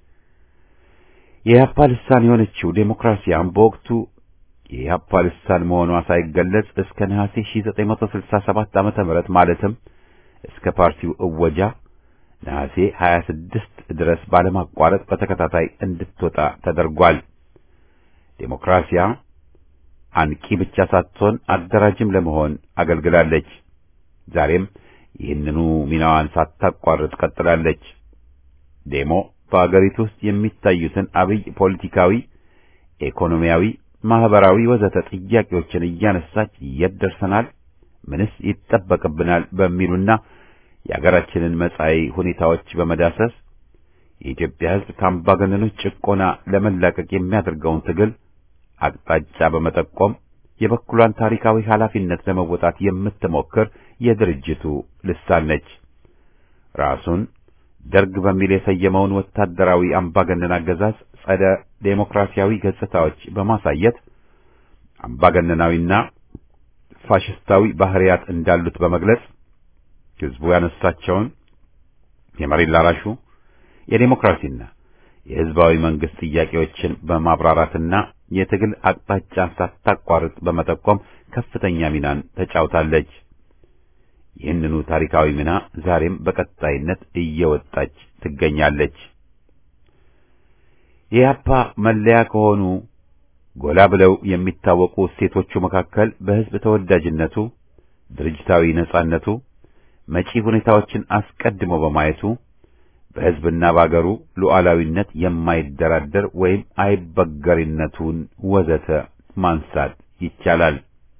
የኢህአፓ ልሳን የሆነችው ዴሞክራሲያም በወቅቱ የኢህአፓ ልሳን መሆኗ ሳይገለጽ እስከ ነሐሴ 1967 ዓመተ ምህረት ማለትም እስከ ፓርቲው እወጃ ነሐሴ 26 ድረስ ባለማቋረጥ በተከታታይ እንድትወጣ ተደርጓል። ዴሞክራሲያ አንቂ ብቻ ሳትሆን አደራጅም ለመሆን አገልግላለች። ዛሬም ይህንኑ ሚናዋን ሳታቋርጥ ቀጥላለች። ዴሞ በአገሪቱ ውስጥ የሚታዩትን አብይ ፖለቲካዊ፣ ኢኮኖሚያዊ፣ ማህበራዊ ወዘተ ጥያቄዎችን እያነሳች የት ደርሰናል፣ ምንስ ይጠበቅብናል በሚሉና የአገራችንን መጻኢ ሁኔታዎች በመዳሰስ የኢትዮጵያ ሕዝብ ከአምባገነኖች ጭቆና ለመላቀቅ የሚያደርገውን ትግል አቅጣጫ በመጠቆም የበኩሏን ታሪካዊ ኃላፊነት ለመወጣት የምትሞክር የድርጅቱ ልሳን ነች። ራሱን ደርግ በሚል የሰየመውን ወታደራዊ አምባገነን አገዛዝ ጸደ ዴሞክራሲያዊ ገጽታዎች በማሳየት አምባገነናዊና ፋሽስታዊ ባህሪያት እንዳሉት በመግለጽ ሕዝቡ ያነሳቸውን የመሬት ላራሹ የዴሞክራሲና የሕዝባዊ መንግስት ጥያቄዎችን በማብራራትና የትግል አቅጣጫን ሳታቋርጥ በመጠቆም ከፍተኛ ሚናን ተጫውታለች። ይህንኑ ታሪካዊ ሚና ዛሬም በቀጣይነት እየወጣች ትገኛለች። የኢህአፓ መለያ ከሆኑ ጎላ ብለው የሚታወቁ እሴቶቹ መካከል በሕዝብ ተወዳጅነቱ፣ ድርጅታዊ ነጻነቱ፣ መጪ ሁኔታዎችን አስቀድሞ በማየቱ በሕዝብና በአገሩ ሉዓላዊነት የማይደራደር ወይም አይበገሪነቱን ወዘተ ማንሳት ይቻላል።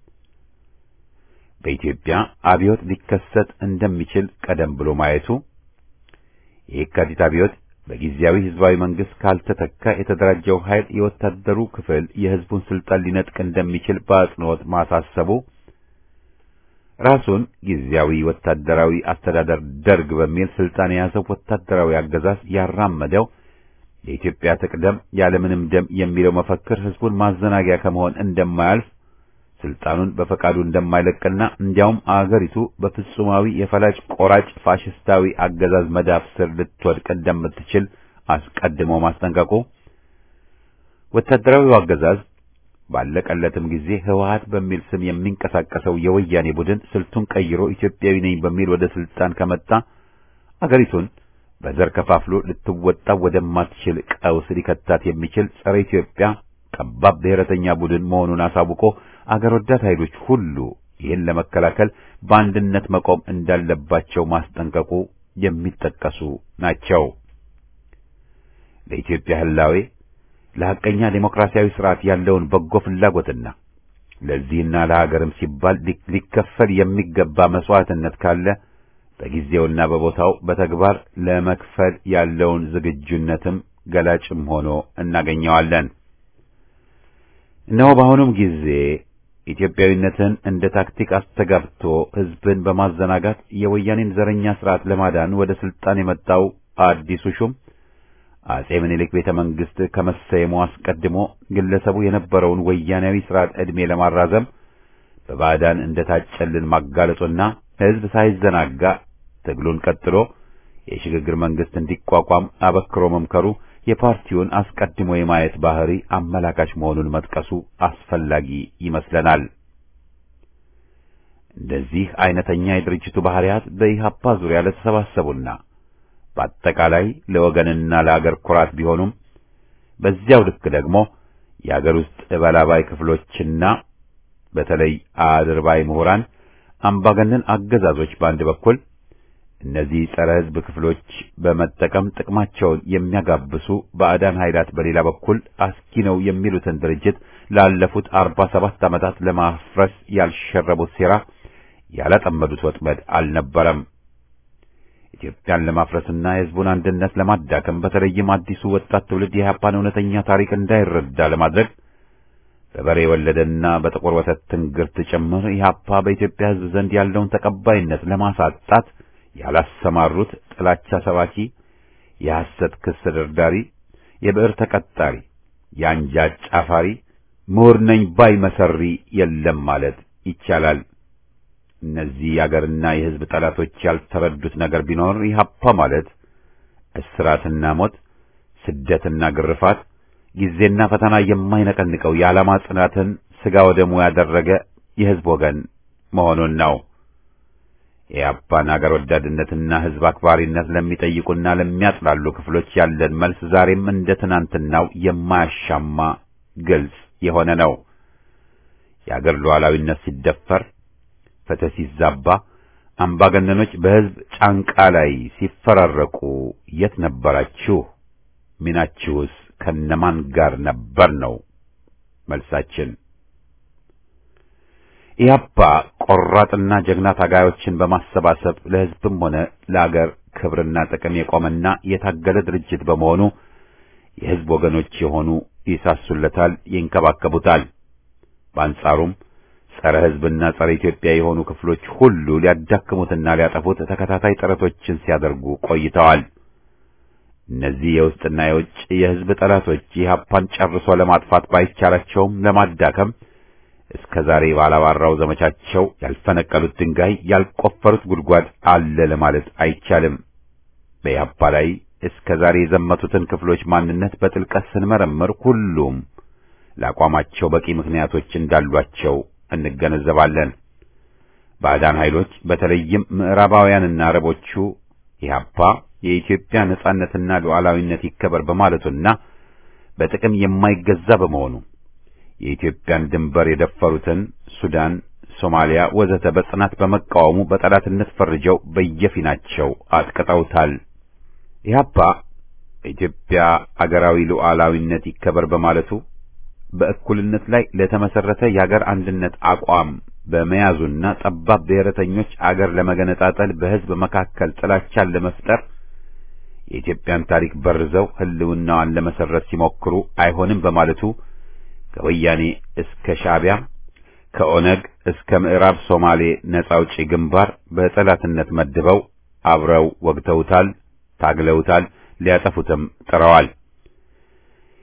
በኢትዮጵያ አብዮት ሊከሰት እንደሚችል ቀደም ብሎ ማየቱ የየካቲት አብዮት በጊዜያዊ ህዝባዊ መንግስት ካልተተካ የተደራጀው ኃይል የወታደሩ ክፍል የህዝቡን ስልጣን ሊነጥቅ እንደሚችል በአጽንኦት ማሳሰቡ ራሱን ጊዜያዊ ወታደራዊ አስተዳደር ደርግ በሚል ስልጣን የያዘው ወታደራዊ አገዛዝ ያራመደው የኢትዮጵያ ትቅደም ያለምንም ደም የሚለው መፈክር ህዝቡን ማዘናጊያ ከመሆን እንደማያልፍ ስልጣኑን በፈቃዱ እንደማይለቅና እንዲያውም አገሪቱ በፍጹማዊ የፈላጭ ቆራጭ ፋሽስታዊ አገዛዝ መዳፍ ስር ልትወድቅ እንደምትችል አስቀድሞ ማስጠንቀቁ ወታደራዊው አገዛዝ ባለቀለትም ጊዜ ህወሓት በሚል ስም የሚንቀሳቀሰው የወያኔ ቡድን ስልቱን ቀይሮ ኢትዮጵያዊ ነኝ በሚል ወደ ስልጣን ከመጣ አገሪቱን በዘር ከፋፍሎ ልትወጣ ወደማትችል ቀውስ ሊከታት የሚችል ጸረ ኢትዮጵያ ጠባብ ብሔረተኛ ቡድን መሆኑን አሳውቆ አገር ወዳድ ኃይሎች ሁሉ ይህን ለመከላከል በአንድነት መቆም እንዳለባቸው ማስጠንቀቁ የሚጠቀሱ ናቸው። ለኢትዮጵያ ህላዌ ለሐቀኛ ዴሞክራሲያዊ ስርዓት ያለውን በጎ ፍላጎትና ለዚህና ለሀገርም ሲባል ሊከፈል የሚገባ መስዋዕትነት ካለ በጊዜውና በቦታው በተግባር ለመክፈል ያለውን ዝግጁነትም ገላጭም ሆኖ እናገኘዋለን። እነሆ በአሁኑም ጊዜ ኢትዮጵያዊነትን እንደ ታክቲክ አስተጋብቶ ህዝብን በማዘናጋት የወያኔን ዘረኛ ስርዓት ለማዳን ወደ ስልጣን የመጣው አዲሱ ሹም አጼ ምኒልክ ቤተ መንግስት ከመሰየሙ አስቀድሞ ግለሰቡ የነበረውን ወያኔያዊ ስርዓት ዕድሜ ለማራዘም በባዕዳን እንደታጨልን ማጋለጡና ህዝብ ሳይዘናጋ ትግሉን ቀጥሎ የሽግግር መንግስት እንዲቋቋም አበክሮ መምከሩ የፓርቲውን አስቀድሞ የማየት ባህሪ አመላካች መሆኑን መጥቀሱ አስፈላጊ ይመስለናል። እንደዚህ አይነተኛ የድርጅቱ ባህሪያት በኢህአፓ ዙሪያ ለተሰባሰቡና በአጠቃላይ ለወገንና ለአገር ኩራት ቢሆኑም በዚያው ልክ ደግሞ የአገር ውስጥ እበላባይ ክፍሎችና በተለይ አድርባይ ምሁራን አምባገነን አገዛዞች በአንድ በኩል እነዚህ ጸረ ሕዝብ ክፍሎች በመጠቀም ጥቅማቸውን የሚያጋብሱ ባዕዳን ኃይላት በሌላ በኩል አስኪ ነው የሚሉትን ድርጅት ላለፉት አርባ ሰባት ዓመታት ለማፍረስ ያልሸረቡት ሴራ ያላጠመዱት ወጥመድ አልነበረም። ኢትዮጵያን ለማፍረስና የሕዝቡን አንድነት ለማዳከም በተለይም አዲሱ ወጣት ትውልድ የኢህአፓን እውነተኛ ታሪክ እንዳይረዳ ለማድረግ በበሬ የወለደና በጥቁር ወተት ትንግርት ጭምር ኢህአፓ በኢትዮጵያ ሕዝብ ዘንድ ያለውን ተቀባይነት ለማሳጣት ያላሰማሩት ጥላቻ ሰባኪ፣ የሐሰት ክስ ደርዳሪ፣ የብዕር ተቀጣሪ፣ የአንጃ ጫፋሪ፣ ምሁር ነኝ ባይ መሰሪ የለም ማለት ይቻላል። እነዚህ የአገርና የሕዝብ ጠላቶች ያልተረዱት ነገር ቢኖር ኢህአፓ ማለት እስራትና ሞት፣ ስደትና ግርፋት፣ ጊዜና ፈተና የማይነቀንቀው የዓላማ ጽናትን ሥጋ ወደሙ ያደረገ የሕዝብ ወገን መሆኑን ነው። የኢህአፓን አገር ወዳድነትና ሕዝብ አክባሪነት ለሚጠይቁና ለሚያጥላሉ ክፍሎች ያለን መልስ ዛሬም እንደ ትናንትናው የማያሻማ ግልጽ የሆነ ነው። የአገር ሉዓላዊነት ሲደፈር ፍትህ ሲዛባ አምባገነኖች በሕዝብ ጫንቃ ላይ ሲፈራረቁ የት ነበራችሁ? ሚናችሁስ ከነማን ጋር ነበር ነው መልሳችን። ኢህአፓ ቆራጥና ጀግና ታጋዮችን በማሰባሰብ ለሕዝብም ሆነ ለአገር ክብርና ጥቅም የቆመና የታገለ ድርጅት በመሆኑ የሕዝብ ወገኖች የሆኑ ይሳሱለታል፣ ይንከባከቡታል። በአንጻሩም ጸረ ሕዝብና ጸረ ኢትዮጵያ የሆኑ ክፍሎች ሁሉ ሊያዳክሙትና ሊያጠፉት ተከታታይ ጥረቶችን ሲያደርጉ ቆይተዋል። እነዚህ የውስጥና የውጭ የሕዝብ ጠላቶች ኢህአፓን ጨርሶ ለማጥፋት ባይቻላቸውም ለማዳከም እስከ ዛሬ ባላባራው ዘመቻቸው ያልፈነቀሉት ድንጋይ ያልቆፈሩት ጉድጓድ አለ ለማለት አይቻልም። በኢህአፓ ላይ እስከ ዛሬ የዘመቱትን ክፍሎች ማንነት በጥልቀት ስንመረምር ሁሉም ለአቋማቸው በቂ ምክንያቶች እንዳሏቸው እንገነዘባለን። ባዕዳን ኃይሎች በተለይም ምዕራባውያንና አረቦቹ ኢህአፓ የኢትዮጵያ ነጻነትና ሉዓላዊነት ይከበር በማለቱና በጥቅም የማይገዛ በመሆኑ የኢትዮጵያን ድንበር የደፈሩትን ሱዳን፣ ሶማሊያ ወዘተ በጽናት በመቃወሙ በጠላትነት ፈርጀው በየፊናቸው አጥቅጠውታል። ኢህአፓ በኢትዮጵያ አገራዊ ሉዓላዊነት ይከበር በማለቱ በእኩልነት ላይ ለተመሰረተ የአገር አንድነት አቋም በመያዙና ጠባብ ብሔረተኞች አገር ለመገነጣጠል በሕዝብ መካከል ጥላቻን ለመፍጠር የኢትዮጵያን ታሪክ በርዘው ሕልውናዋን ለመሰረት ሲሞክሩ አይሆንም በማለቱ ከወያኔ እስከ ሻዕቢያ ከኦነግ እስከ ምዕራብ ሶማሌ ነጻ አውጪ ግንባር በጠላትነት መድበው አብረው ወግተውታል፣ ታግለውታል፣ ሊያጠፉትም ጥረዋል።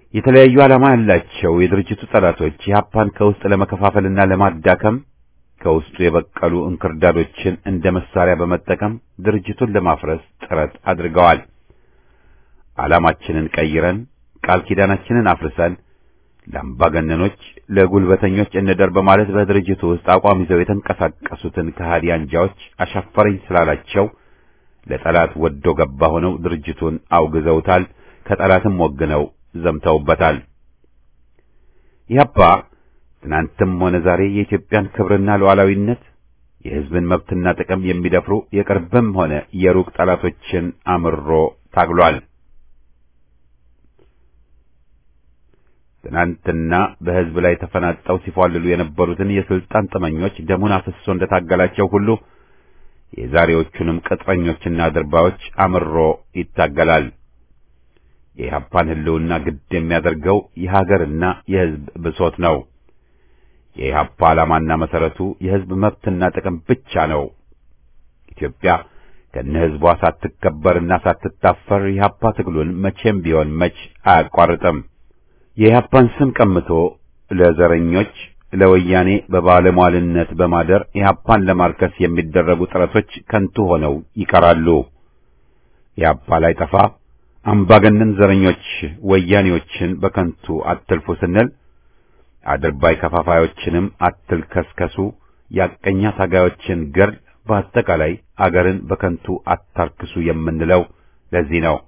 የተለያዩ ዓላማ ያላቸው የድርጅቱ ጠላቶች ኢህአፓን ከውስጥ ለመከፋፈልና ለማዳከም ከውስጡ የበቀሉ እንክርዳዶችን እንደ መሳሪያ በመጠቀም ድርጅቱን ለማፍረስ ጥረት አድርገዋል። ዓላማችንን ቀይረን ቃል ኪዳናችንን አፍርሰን ለአምባገነኖች፣ ለጉልበተኞች እንደር በማለት በድርጅቱ ውስጥ አቋም ይዘው የተንቀሳቀሱትን ከሃዲ አንጃዎች አሻፈረኝ ስላላቸው ለጠላት ወዶ ገባ ሆነው ድርጅቱን አውግዘውታል። ከጠላትም ወግነው ዘምተውበታል። ኢህአፓ ትናንትም ሆነ ዛሬ የኢትዮጵያን ክብርና ሉዓላዊነት የሕዝብን መብትና ጥቅም የሚደፍሩ የቅርብም ሆነ የሩቅ ጠላቶችን አምሮ ታግሏል። ትናንትና በሕዝብ ላይ ተፈናጠው ሲፏልሉ የነበሩትን የስልጣን ጥመኞች ደሙን አፍስሶ እንደታገላቸው ሁሉ የዛሬዎቹንም ቅጥረኞችና ድርባዮች አምሮ ይታገላል። የኢህአፓን ሕልውና ግድ የሚያደርገው የሀገርና የሕዝብ ብሶት ነው። የኢህአፓ ዓላማና መሰረቱ የሕዝብ መብትና ጥቅም ብቻ ነው። ኢትዮጵያ ከነ ሕዝቧ ሳትከበርና ሳትታፈር የኢህአፓ ትግሉን መቼም ቢሆን መች አያቋርጥም። የኢህአፓን ስም ቀምቶ ለዘረኞች ለወያኔ በባለሟልነት በማደር ኢህአፓን ለማርከስ የሚደረጉ ጥረቶች ከንቱ ሆነው ይቀራሉ። ኢህአፓ ላይ ጠፋ አምባገነን ዘረኞች ወያኔዎችን በከንቱ አትልፉ ስንል አድርባይ ከፋፋዮችንም አትልከስከሱ፣ ያቀኛ ታጋዮችን ገር በአጠቃላይ አገርን በከንቱ አታርክሱ የምንለው ለዚህ ነው።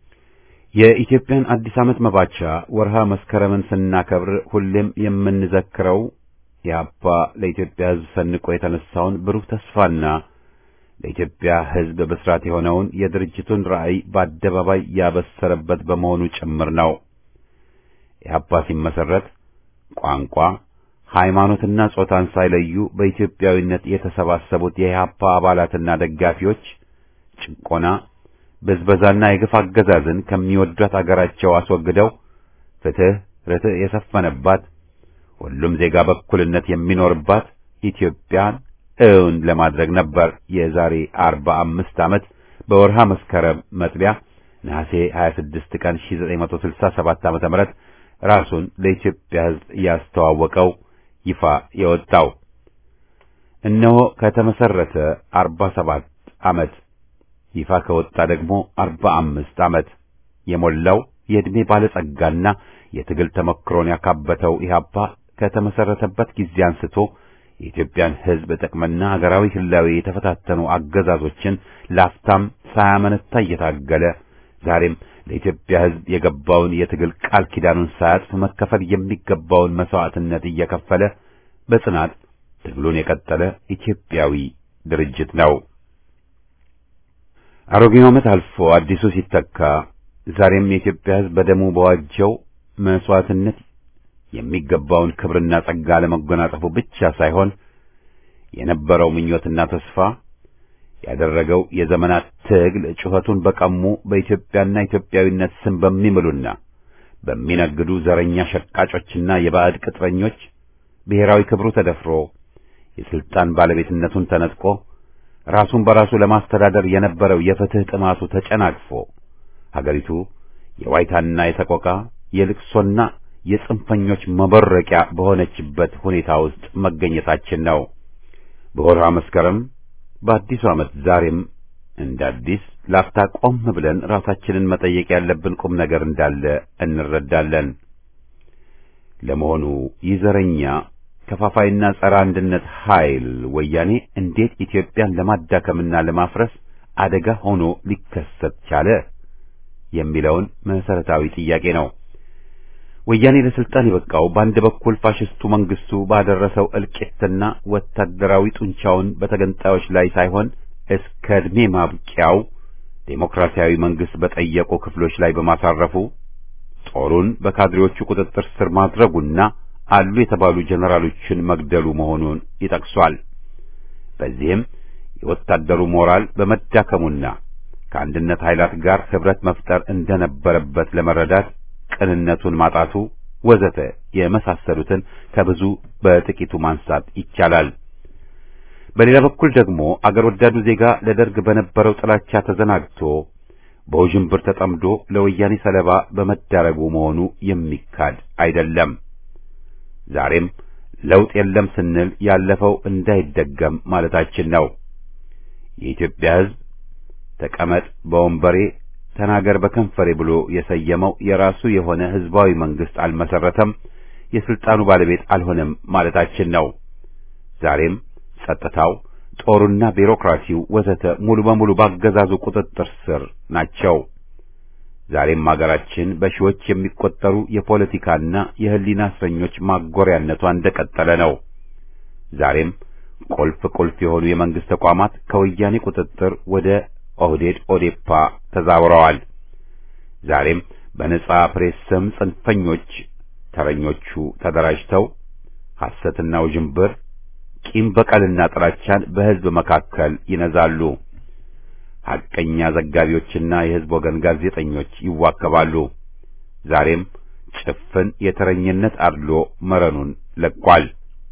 የኢትዮጵያን አዲስ ዓመት መባቻ ወርሃ መስከረምን ስናከብር ሁሌም የምንዘክረው የአባ ለኢትዮጵያ ሕዝብ ሰንቆ የተነሳውን ብሩህ ተስፋና ለኢትዮጵያ ሕዝብ ብስራት የሆነውን የድርጅቱን ራዕይ በአደባባይ ያበሰረበት በመሆኑ ጭምር ነው። ኢህአፓ ሲመሰረት ቋንቋ፣ ሃይማኖትና ጾታን ሳይለዩ በኢትዮጵያዊነት የተሰባሰቡት የኢህአፓ አባላትና ደጋፊዎች ጭቆና ብዝበዛና የግፍ አገዛዝን ከሚወዷት አገራቸው አስወግደው ፍትህ፣ ርትዕ የሰፈነባት ሁሉም ዜጋ በእኩልነት የሚኖርባት ኢትዮጵያን እውን ለማድረግ ነበር። የዛሬ አርባ አምስት ዓመት በወርሃ መስከረም መጥቢያ ነሐሴ 26 ቀን 1967 ዓመተ ምህረት ራሱን ለኢትዮጵያ ሕዝብ ያስተዋወቀው ይፋ የወጣው እነሆ ከተመሰረተ 47 ዓመት ይፋ ከወጣ ደግሞ 45 ዓመት የሞላው የዕድሜ ባለጸጋና የትግል ተመክሮን ያካበተው ኢህአፓ ከተመሰረተበት ጊዜ አንስቶ የኢትዮጵያን ሕዝብ ጥቅምና ሀገራዊ ህላዌ የተፈታተኑ አገዛዞችን ላፍታም ሳያመነታ እየታገለ ዛሬም ለኢትዮጵያ ሕዝብ የገባውን የትግል ቃል ኪዳኑን ሳያጥፍ መከፈል የሚገባውን መስዋዕትነት እየከፈለ በጽናት ትግሉን የቀጠለ ኢትዮጵያዊ ድርጅት ነው። አሮጌው ዓመት አልፎ አዲሱ ሲተካ ዛሬም የኢትዮጵያ ሕዝብ በደሙ በዋጀው መስዋዕትነት የሚገባውን ክብርና ጸጋ ለመጎናጸፉ ብቻ ሳይሆን የነበረው ምኞትና ተስፋ ያደረገው የዘመናት ትግል ጩኸቱን በቀሙ በኢትዮጵያና ኢትዮጵያዊነት ስም በሚምሉና በሚነግዱ ዘረኛ ሸቃጮችና የባዕድ ቅጥረኞች ብሔራዊ ክብሩ ተደፍሮ የስልጣን ባለቤትነቱን ተነጥቆ ራሱን በራሱ ለማስተዳደር የነበረው የፍትህ ጥማቱ ተጨናቅፎ ሀገሪቱ የዋይታና የሰቆቃ የልቅሶና የጽንፈኞች መበረቂያ በሆነችበት ሁኔታ ውስጥ መገኘታችን ነው። በወርሃ መስከረም በአዲሱ ዓመት ዛሬም እንደ አዲስ ላፍታ ቆም ብለን ራሳችንን መጠየቅ ያለብን ቁም ነገር እንዳለ እንረዳለን። ለመሆኑ ይህ ዘረኛ ከፋፋይና ጸረ አንድነት ኃይል ወያኔ እንዴት ኢትዮጵያን ለማዳከምና ለማፍረስ አደጋ ሆኖ ሊከሰት ቻለ የሚለውን መሰረታዊ ጥያቄ ነው። ወያኔ ለስልጣን የበቃው በአንድ በኩል ፋሽስቱ መንግስቱ ባደረሰው እልቂትና ወታደራዊ ጡንቻውን በተገንጣዮች ላይ ሳይሆን እስከ ዕድሜ ማብቂያው ዴሞክራሲያዊ መንግስት በጠየቁ ክፍሎች ላይ በማሳረፉ ጦሩን በካድሬዎቹ ቁጥጥር ስር ማድረጉና አሉ የተባሉ ጀነራሎችን መግደሉ መሆኑን ይጠቅሷል። በዚህም የወታደሩ ሞራል በመዳከሙና ከአንድነት ኃይላት ጋር ህብረት መፍጠር እንደነበረበት ለመረዳት ቅንነቱን ማጣቱ ወዘተ የመሳሰሉትን ከብዙ በጥቂቱ ማንሳት ይቻላል። በሌላ በኩል ደግሞ አገር ወዳዱ ዜጋ ለደርግ በነበረው ጥላቻ ተዘናግቶ በውዥንብር ተጠምዶ ለወያኔ ሰለባ በመዳረጉ መሆኑ የሚካድ አይደለም። ዛሬም ለውጥ የለም ስንል ያለፈው እንዳይደገም ማለታችን ነው። የኢትዮጵያ ሕዝብ ተቀመጥ በወንበሬ ተናገር በከንፈሬ ብሎ የሰየመው የራሱ የሆነ ሕዝባዊ መንግስት አልመሰረተም፣ የስልጣኑ ባለቤት አልሆነም ማለታችን ነው። ዛሬም ጸጥታው፣ ጦሩና ቢሮክራሲው ወዘተ ሙሉ በሙሉ ባገዛዙ ቁጥጥር ስር ናቸው። ዛሬም አገራችን በሺዎች የሚቆጠሩ የፖለቲካና የሕሊና እስረኞች ማጎሪያነቷ እንደቀጠለ ነው። ዛሬም ቁልፍ ቁልፍ የሆኑ የመንግስት ተቋማት ከወያኔ ቁጥጥር ወደ ኦህዴድ ኦዴፓ ተዛውረዋል። ዛሬም በነጻ ፕሬስ ስም ጽንፈኞች ተረኞቹ ተደራጅተው ሐሰትና ውዥንብር፣ ቂም በቀልና ጥላቻን በሕዝብ መካከል ይነዛሉ። ሐቀኛ ዘጋቢዎችና የሕዝብ ወገን ጋዜጠኞች ይዋከባሉ። ዛሬም ጭፍን የተረኝነት አድሎ መረኑን ለቋል።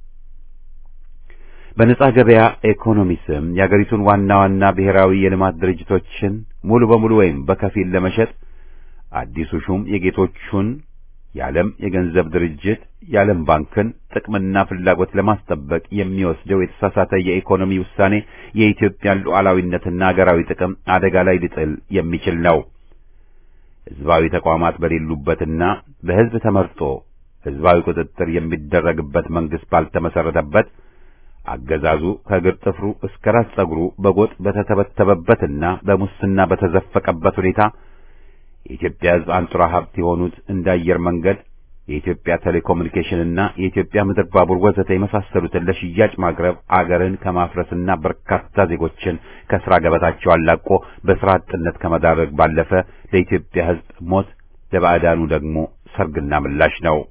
በነጻ ገበያ ኢኮኖሚ ስም የአገሪቱን ዋና ዋና ብሔራዊ የልማት ድርጅቶችን ሙሉ በሙሉ ወይም በከፊል ለመሸጥ አዲሱ ሹም የጌቶቹን የዓለም የገንዘብ ድርጅት የዓለም ባንክን ጥቅምና ፍላጎት ለማስጠበቅ የሚወስደው የተሳሳተ የኢኮኖሚ ውሳኔ የኢትዮጵያን ሉዓላዊነትና አገራዊ ጥቅም አደጋ ላይ ሊጥል የሚችል ነው። ሕዝባዊ ተቋማት በሌሉበትና በሕዝብ ተመርጦ ሕዝባዊ ቁጥጥር የሚደረግበት መንግስት ባልተመሰረተበት አገዛዙ ከእግር ጥፍሩ እስከ ራስ ጸጉሩ በጎጥ በተተበተበበትና በሙስና በተዘፈቀበት ሁኔታ የኢትዮጵያ ሕዝብ አንጡራ ሀብት የሆኑት እንደ አየር መንገድ፣ የኢትዮጵያ ቴሌኮሙኒኬሽንና የኢትዮጵያ ምድር ባቡር ወዘተ የመሳሰሉትን ለሽያጭ ማቅረብ አገርን ከማፍረስና በርካታ ዜጎችን ከስራ ገበታቸው አላቆ በስራ አጥነት ከመዳረግ ባለፈ ለኢትዮጵያ ሕዝብ ሞት፣ ለባዕዳኑ ደግሞ ሰርግና ምላሽ ነው።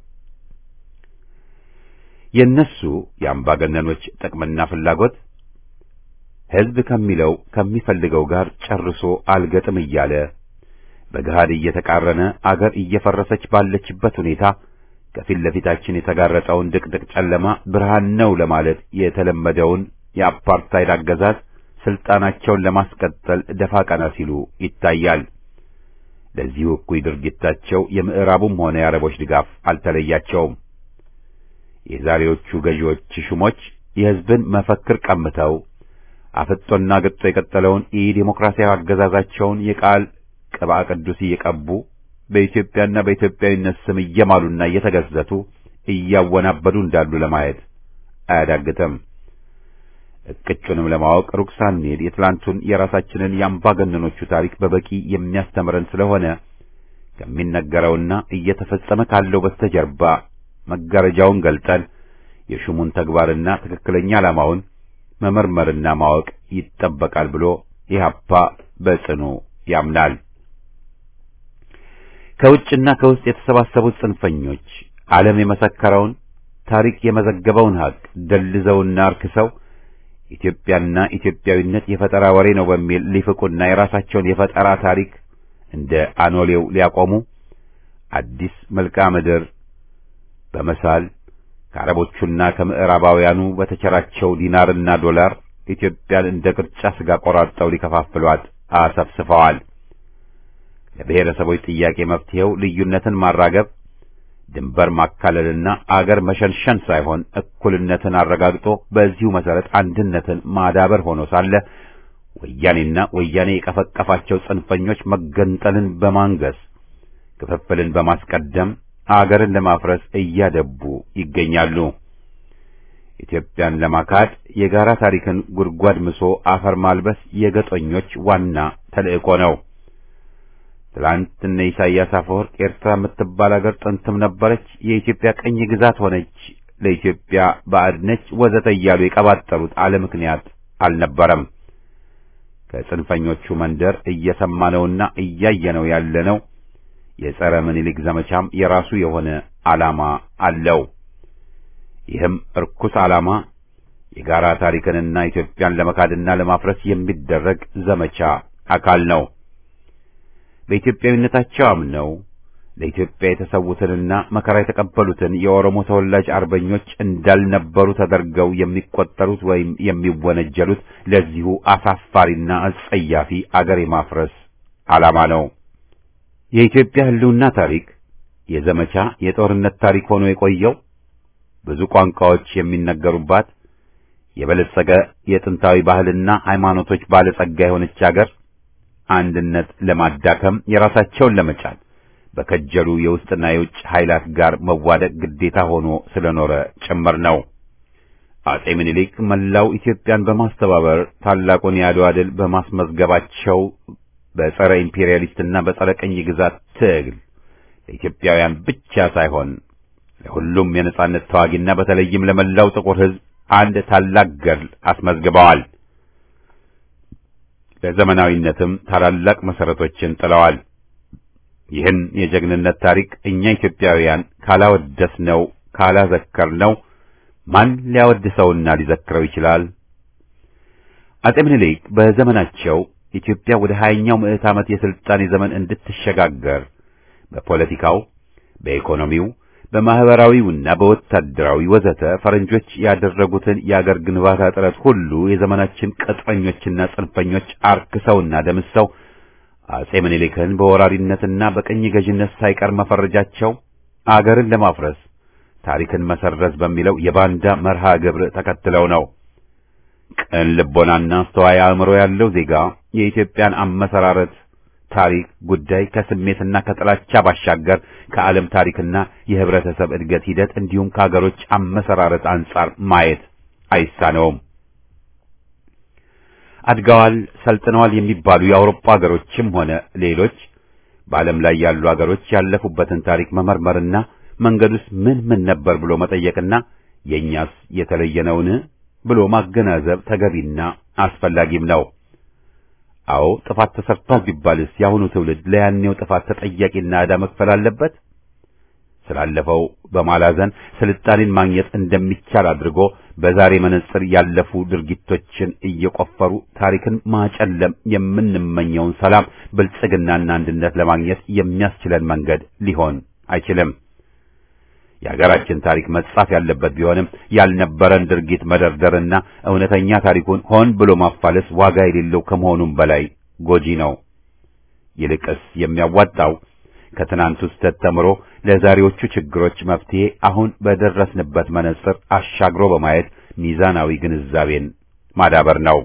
የእነሱ የአምባገነኖች ጥቅምና ፍላጎት ሕዝብ ከሚለው ከሚፈልገው ጋር ጨርሶ አልገጥም እያለ በገሃድ እየተቃረነ አገር እየፈረሰች ባለችበት ሁኔታ ከፊት ለፊታችን የተጋረጠውን ድቅድቅ ጨለማ ብርሃን ነው ለማለት የተለመደውን የአፓርታይድ አገዛዝ ስልጣናቸውን ለማስቀጠል ደፋ ቀና ሲሉ ይታያል። ለዚሁ እኩይ ድርጊታቸው የምዕራቡም ሆነ የአረቦች ድጋፍ አልተለያቸውም። የዛሬዎቹ ገዢዎች ሹሞች የሕዝብን መፈክር ቀምተው አፍጦና ግጦ የቀጠለውን የዲሞክራሲያዊ አገዛዛቸውን የቃል ቅባ ቅዱስ እየቀቡ በኢትዮጵያና በኢትዮጵያዊነት ስም እየማሉና እየተገዘቱ እያወናበዱ እንዳሉ ለማየት አያዳግትም። እቅጩንም ለማወቅ ሩቅ ሳንሄድ የትላንቱን የራሳችንን የአምባገነኖቹ ታሪክ በበቂ የሚያስተምረን ስለሆነ ከሚነገረውና እየተፈጸመ ካለው በስተጀርባ መጋረጃውን ገልጠን የሹሙን ተግባርና ትክክለኛ ዓላማውን መመርመርና ማወቅ ይጠበቃል ብሎ ኢህአፓ በጽኑ ያምናል። ከውጭና ከውስጥ የተሰባሰቡት ጽንፈኞች ዓለም የመሰከረውን ታሪክ የመዘገበውን ሀቅ ደልዘውና አርክሰው ኢትዮጵያና ኢትዮጵያዊነት የፈጠራ ወሬ ነው በሚል ሊፍቁና የራሳቸውን የፈጠራ ታሪክ እንደ አኖሌው ሊያቆሙ አዲስ መልክዓ ምድር በመሳል ከአረቦቹና ከምዕራባውያኑ በተቸራቸው ዲናርና ዶላር ኢትዮጵያን እንደ ቅርጫ ስጋ ቆራርጠው ሊከፋፍሏት አሰፍስፈዋል። ለብሔረሰቦች ጥያቄ መፍትሄው ልዩነትን ማራገብ፣ ድንበር ማካለልና አገር መሸንሸን ሳይሆን እኩልነትን አረጋግጦ በዚሁ መሰረት አንድነትን ማዳበር ሆኖ ሳለ ወያኔና ወያኔ የቀፈቀፋቸው ጽንፈኞች መገንጠልን በማንገስ ክፍፍልን በማስቀደም አገርን ለማፍረስ እያደቡ ይገኛሉ። ኢትዮጵያን ለማካድ የጋራ ታሪክን ጉድጓድ ምሶ አፈር ማልበስ የገጦኞች ዋና ተልእኮ ነው። ትላንት እነ ኢሳይያስ አፈወርቅ ኤርትራ የምትባል አገር ጥንትም ነበረች፣ የኢትዮጵያ ቀኝ ግዛት ሆነች፣ ለኢትዮጵያ ባዕድ ነች፣ ወዘተ እያሉ የቀባጠሩት አለ ምክንያት አልነበረም። ከጽንፈኞቹ መንደር እየሰማነውና እያየነው ያለነው የጸረ ምኒልክ ዘመቻም የራሱ የሆነ ዓላማ አለው። ይህም እርኩስ ዓላማ የጋራ ታሪክንና ኢትዮጵያን ለመካድና ለማፍረስ የሚደረግ ዘመቻ አካል ነው። በኢትዮጵያዊነታቸው አምነው ለኢትዮጵያ የተሰዉትንና መከራ የተቀበሉትን የኦሮሞ ተወላጅ አርበኞች እንዳልነበሩ ተደርገው የሚቆጠሩት ወይም የሚወነጀሉት ለዚሁ አሳፋሪና አጸያፊ አገር የማፍረስ ዓላማ ነው። የኢትዮጵያ ሕልውና ታሪክ የዘመቻ የጦርነት ታሪክ ሆኖ የቆየው ብዙ ቋንቋዎች የሚነገሩባት የበለጸገ የጥንታዊ ባህልና ሃይማኖቶች ባለጸጋ የሆነች አገር አንድነት ለማዳከም የራሳቸውን ለመጫን በከጀሉ የውስጥና የውጭ ኃይላት ጋር መዋደቅ ግዴታ ሆኖ ስለኖረ ጭምር ነው። አጼ ምኒልክ መላው ኢትዮጵያን በማስተባበር ታላቁን የአድዋ ድል በማስመዝገባቸው በጸረ ኢምፔሪያሊስትና በጸረ ቅኝ ግዛት ትግል ለኢትዮጵያውያን ብቻ ሳይሆን ለሁሉም የነጻነት ተዋጊና በተለይም ለመላው ጥቁር ሕዝብ አንድ ታላቅ ገድል አስመዝግበዋል። ለዘመናዊነትም ታላላቅ መሰረቶችን ጥለዋል። ይህን የጀግንነት ታሪክ እኛ ኢትዮጵያውያን ካላወደስነው ካላዘከርነው ማን ሊያወድሰውና ሊዘክረው ይችላል? አጼ ምኒልክ በዘመናቸው ኢትዮጵያ ወደ ሀያኛው ምዕት ዓመት የሥልጣኔ ዘመን እንድትሸጋገር በፖለቲካው፣ በኢኮኖሚው፣ በማህበራዊውና በወታደራዊ ወዘተ ፈረንጆች ያደረጉትን የአገር ግንባታ ጥረት ሁሉ የዘመናችን ቅጥረኞችና ጽንፈኞች አርክሰውና ደምሰው አጼ ምኒልክን በወራሪነትና በቅኝ ገዥነት ሳይቀር መፈረጃቸው አገርን ለማፍረስ ታሪክን መሰረዝ በሚለው የባንዳ መርሃ ግብር ተከትለው ነው። ቅን ልቦናና አስተዋይ አእምሮ ያለው ዜጋ የኢትዮጵያን አመሰራረት ታሪክ ጉዳይ ከስሜትና ከጥላቻ ባሻገር ከዓለም ታሪክና የህብረተሰብ እድገት ሂደት እንዲሁም ከሀገሮች አመሰራረት አንጻር ማየት አይሳነውም። አድገዋል፣ ሰልጥነዋል የሚባሉ የአውሮፓ ሀገሮችም ሆነ ሌሎች በዓለም ላይ ያሉ ሀገሮች ያለፉበትን ታሪክ መመርመርና መንገዱስ ምን ምን ነበር ብሎ መጠየቅና የእኛስ የተለየ ነውን ብሎ ማገናዘብ ተገቢና አስፈላጊም ነው። አዎ ጥፋት ተሰርቷል ቢባልስ የአሁኑ ትውልድ ለያኔው ጥፋት ተጠያቂና ዕዳ መክፈል አለበት? ስላለፈው በማላዘን ስልጣኔን ማግኘት እንደሚቻል አድርጎ በዛሬ መነጽር ያለፉ ድርጊቶችን እየቆፈሩ ታሪክን ማጨለም የምንመኘውን ሰላም፣ ብልጽግናና አንድነት ለማግኘት የሚያስችለን መንገድ ሊሆን አይችልም። የሀገራችን ታሪክ መጻፍ ያለበት ቢሆንም ያልነበረን ድርጊት መደርደርና እውነተኛ ታሪኩን ሆን ብሎ ማፋለስ ዋጋ የሌለው ከመሆኑም በላይ ጎጂ ነው። ይልቅስ የሚያዋጣው ከትናንቱ ስህተት ተምሮ ለዛሬዎቹ ችግሮች መፍትሄ አሁን በደረስንበት መነጽር አሻግሮ በማየት ሚዛናዊ ግንዛቤን ማዳበር ነው።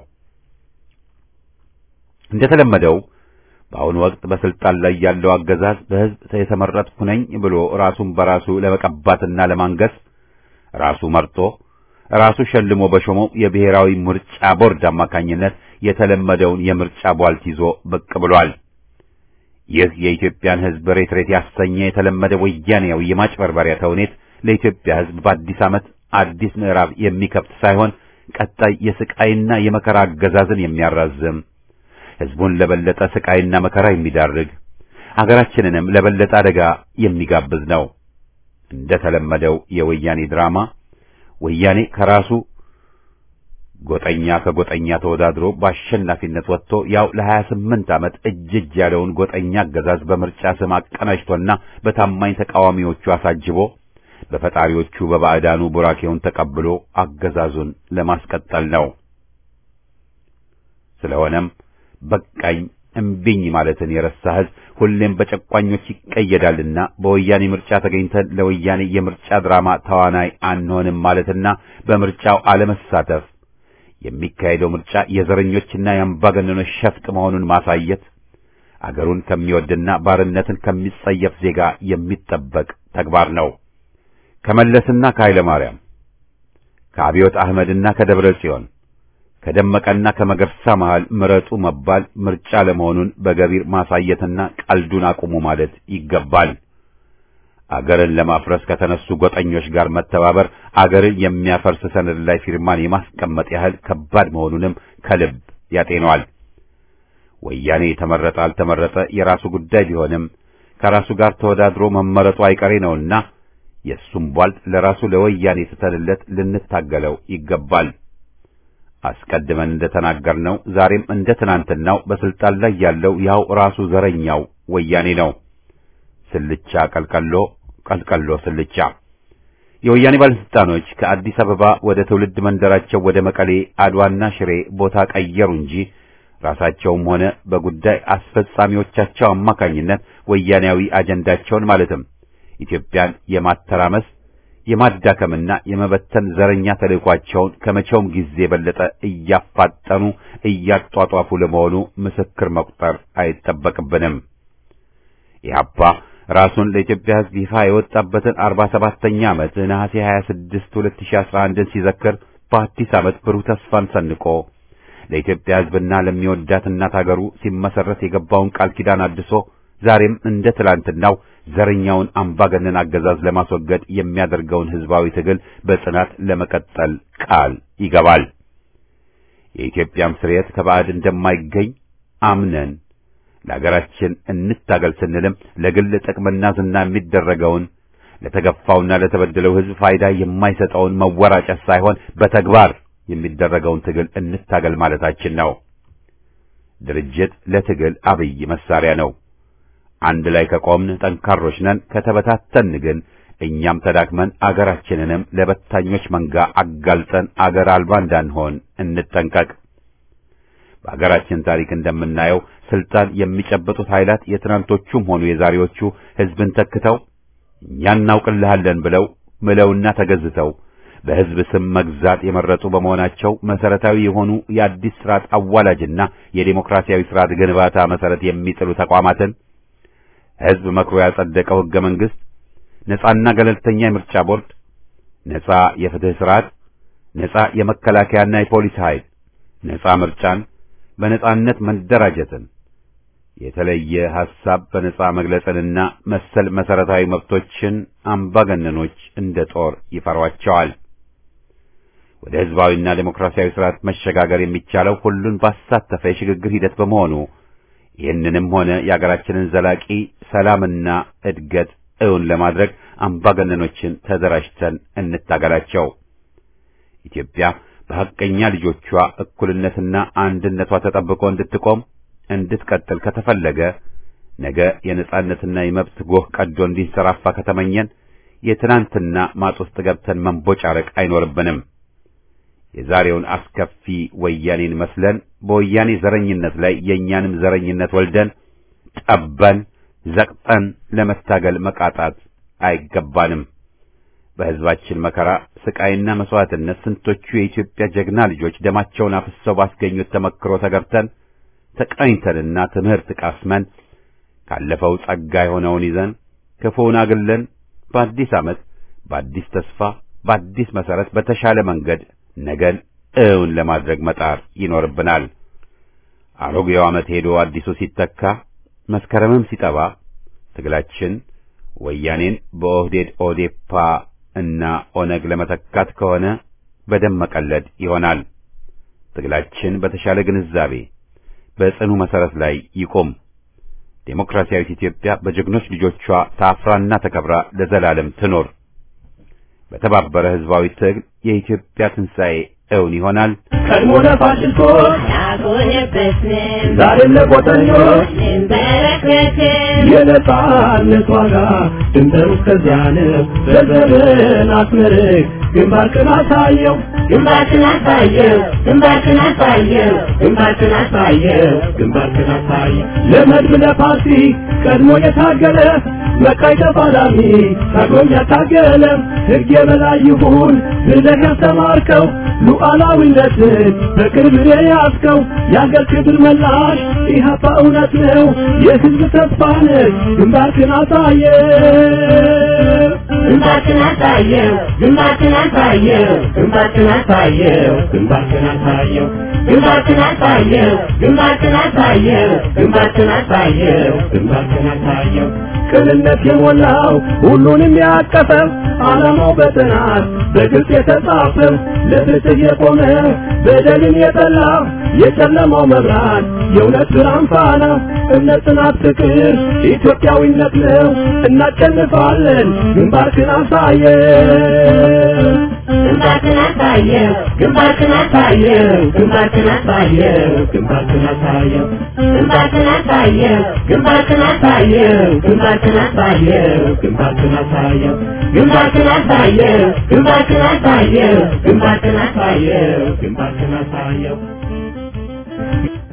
እንደተለመደው በአሁኑ ወቅት በስልጣን ላይ ያለው አገዛዝ በሕዝብ የተመረጥኩ ነኝ ብሎ ራሱን በራሱ ለመቀባትና ለማንገስ ራሱ መርጦ ራሱ ሸልሞ በሾመው የብሔራዊ ምርጫ ቦርድ አማካኝነት የተለመደውን የምርጫ ቧልት ይዞ ብቅ ብሏል። ይህ የኢትዮጵያን ሕዝብ ሬት ሬት ያሰኘ የተለመደ ወያኔያዊ የማጭበርበሪያ ተውኔት ለኢትዮጵያ ሕዝብ በአዲስ ዓመት አዲስ ምዕራፍ የሚከፍት ሳይሆን ቀጣይ የስቃይና የመከራ አገዛዝን የሚያራዝም ሕዝቡን ለበለጠ ስቃይና መከራ የሚዳርግ አገራችንንም ለበለጠ አደጋ የሚጋብዝ ነው። እንደ ተለመደው የወያኔ ድራማ ወያኔ ከራሱ ጎጠኛ ከጎጠኛ ተወዳድሮ በአሸናፊነት ወጥቶ ያው ለሀያ ስምንት ዓመት እጅ እጅ ያለውን ጎጠኛ አገዛዝ በምርጫ ስም አቀናጅቶና በታማኝ ተቃዋሚዎቹ አሳጅቦ በፈጣሪዎቹ በባዕዳኑ ቡራኬውን ተቀብሎ አገዛዙን ለማስቀጠል ነው። ስለሆነም በቃኝ እምቢኝ ማለትን የረሳ ሕዝብ ሁሌም በጨቋኞች ይቀየዳልና በወያኔ ምርጫ ተገኝተን ለወያኔ የምርጫ ድራማ ተዋናይ አንሆንም ማለትና በምርጫው አለመሳተፍ የሚካሄደው ምርጫ የዘረኞችና የአምባገነኖች ሸፍጥ መሆኑን ማሳየት አገሩን ከሚወድና ባርነትን ከሚጸየፍ ዜጋ የሚጠበቅ ተግባር ነው። ከመለስና ከኃይለ ማርያም ከአብዮት አህመድና ከደብረ ጽዮን ከደመቀና ከመገርሳ መሃል ምረጡ መባል ምርጫ ለመሆኑን በገቢር ማሳየትና ቀልዱን አቁሙ ማለት ይገባል። አገርን ለማፍረስ ከተነሱ ጎጠኞች ጋር መተባበር አገርን የሚያፈርስ ሰነድ ላይ ፊርማን የማስቀመጥ ያህል ከባድ መሆኑንም ከልብ ያጤነዋል። ወያኔ ተመረጠ አልተመረጠ የራሱ ጉዳይ ቢሆንም ከራሱ ጋር ተወዳድሮ መመረጡ አይቀሬ ነውና የእሱም ቧልት ለራሱ ለወያኔ ስተንለት ልንታገለው ይገባል። አስቀድመን እንደተናገርነው ዛሬም እንደ ትናንትናው በስልጣን ላይ ያለው ያው ራሱ ዘረኛው ወያኔ ነው። ስልቻ ቀልቀሎ፣ ቀልቀሎ ስልቻ። የወያኔ ባለስልጣኖች ከአዲስ አበባ ወደ ትውልድ መንደራቸው ወደ መቀሌ፣ አድዋና ሽሬ ቦታ ቀየሩ እንጂ ራሳቸውም ሆነ በጉዳይ አስፈጻሚዎቻቸው አማካኝነት ወያኔያዊ አጀንዳቸውን ማለትም ኢትዮጵያን የማተራመስ የማዳከምና የመበተን ዘረኛ ተልዕኳቸውን ከመቼውም ጊዜ የበለጠ እያፋጠኑ እያጧጧፉ ለመሆኑ ምስክር መቁጠር አይጠበቅብንም። ኢህአፓ ራሱን ለኢትዮጵያ ሕዝብ ይፋ የወጣበትን አርባ ሰባተኛ ዓመት ነሐሴ 26 2011ን ሲዘክር በአዲስ ዓመት ብሩህ ተስፋን ሰንቆ ለኢትዮጵያ ሕዝብና ለሚወዳት እናት አገሩ ሲመሰረት የገባውን ቃል ኪዳን አድሶ ዛሬም እንደ ትላንትናው ዘረኛውን አምባገነን አገዛዝ ለማስወገድ የሚያደርገውን ሕዝባዊ ትግል በጽናት ለመቀጠል ቃል ይገባል። የኢትዮጵያም ስርየት ከባዕድ እንደማይገኝ አምነን ለአገራችን እንታገል ስንልም ለግል ጥቅምና ዝና የሚደረገውን ለተገፋውና ለተበደለው ሕዝብ ፋይዳ የማይሰጠውን መወራጨት ሳይሆን በተግባር የሚደረገውን ትግል እንታገል ማለታችን ነው። ድርጅት ለትግል አብይ መሳሪያ ነው። አንድ ላይ ከቆምን ጠንካሮች ነን። ከተበታተን ግን እኛም ተዳክመን አገራችንንም ለበታኞች መንጋ አጋልጠን አገር አልባ እንዳንሆን እንጠንቀቅ። በአገራችን ታሪክ እንደምናየው ስልጣን የሚጨበጡት ኃይላት የትናንቶቹም ሆኑ የዛሬዎቹ ሕዝብን ተክተው እኛ እናውቅልሃለን ብለው ምለውና ተገዝተው በሕዝብ ስም መግዛት የመረጡ በመሆናቸው መሰረታዊ የሆኑ የአዲስ ስርዓት አዋላጅና የዴሞክራሲያዊ ስርዓት ግንባታ መሰረት የሚጥሉ ተቋማትን ሕዝብ መክሮ ያጸደቀው ሕገ መንግሥት፣ ነጻና ገለልተኛ የምርጫ ቦርድ፣ ነጻ የፍትህ ስርዓት፣ ነጻ የመከላከያና የፖሊስ ኃይል፣ ነጻ ምርጫን፣ በነጻነት መደራጀትን፣ የተለየ ሐሳብ በነጻ መግለጽንና መሰል መሰረታዊ መብቶችን አምባገነኖች እንደ ጦር ይፈሯቸዋል። ወደ ሕዝባዊና ዴሞክራሲያዊ ስርዓት መሸጋገር የሚቻለው ሁሉን ባሳተፈ የሽግግር ሂደት በመሆኑ ይህንንም ሆነ የአገራችንን ዘላቂ ሰላምና እድገት እውን ለማድረግ አምባገነኖችን ተደራጅተን እንታገላቸው። ኢትዮጵያ በሐቀኛ ልጆቿ እኩልነትና አንድነቷ ተጠብቆ እንድትቆም እንድትቀጥል ከተፈለገ ነገ የነጻነትና የመብት ጎህ ቀዶ እንዲንሰራፋ ከተመኘን የትናንትና ማጥ ውስጥ ገብተን መንቦጫረቅ አይኖርብንም። የዛሬውን አስከፊ ወያኔን መስለን በወያኔ ዘረኝነት ላይ የእኛንም ዘረኝነት ወልደን ጠበን ዘቅጠን ለመታገል መቃጣት አይገባንም። በሕዝባችን መከራ ስቃይና መስዋዕትነት ስንቶቹ የኢትዮጵያ ጀግና ልጆች ደማቸውን አፍሰው ባስገኙት ተመክሮ ተገብተን ተቃኝተንና ትምህርት ቃስመን ካለፈው ጸጋ የሆነውን ይዘን ክፉውን አግለን በአዲስ ዓመት በአዲስ ተስፋ በአዲስ መሠረት በተሻለ መንገድ ነገን እውን ለማድረግ መጣር ይኖርብናል። አሮጌው ዓመት ሄዶ አዲሱ ሲተካ መስከረምም ሲጠባ ትግላችን ወያኔን በኦህዴድ ኦዴፓ እና ኦነግ ለመተካት ከሆነ በደም መቀለድ ይሆናል። ትግላችን በተሻለ ግንዛቤ በጽኑ መሠረት ላይ ይቆም። ዴሞክራሲያዊት ኢትዮጵያ በጀግኖች ልጆቿ ታፍራና ተከብራ ለዘላለም ትኖር። በተባበረ ሕዝባዊ ትግል የኢትዮጵያ ትንሣኤ እውን ይሆናል። ቀድሞ ለፋሽስቶች አልሆነበትንም ዛሬም ለቆጠኞች እንበረከክም የነጻነት ዋጋ ድንበሩ እስከዚያ ነው። ዘርዘርን አስመርቅ ግንባርክን አሳየው ግንባርክን አሳየው ግንባርክን አሳየው ግንባርክን አሳየው ግንባርክን አሳየው ለመድብ ለፓርቲ ቀድሞ የታገለ መቃይ ተፋላሚ ታግሎም ያታገለ ሕግ የበላይ ይሁን ብለህ ያስተማርከው ሉዓላዊነትን በክብር የያዝከው የአገር ክብር መላሽ ኢህአፓ እውነት ነው የሕዝብ ተስፋ ነህ ግንባርክን አሳየው ግንባርክን አሳየው ግንባርክን አሳየው ግንባርክን አሳየው ግንባርክን አሳየው ግንባርክን አሳየው ግንባርክን አሳየው ግንባርክን አሳየው ግንባርክን አሳየው ቅንነት የሞላው ሁሉንም ያቀፈው ዓላማው በጥናት በግልጽ የተጻፈው ለፍትህ የቆመ በደልን የጠላ የጨለማው መብራት የእውነት ብርሃን ፋና እምነት፣ ጽናት፣ ፍቅር ኢትዮጵያዊነት ነው። እናሸንፋለን። ግንባርክን አሳየው ግንባርክን አሳየው ግንባርክን አሳየው ግንባርክን አሳየው ግንባርክን አሳየው ግንባርክን አሳየው ግንባርክን አሳየው ግንባርክን አሳየው ግንባርክን አሳየው ግንባርክን አሳየው ግንባርክን አሳየው ግንባርክን አሳየው ግንባርክን አሳየው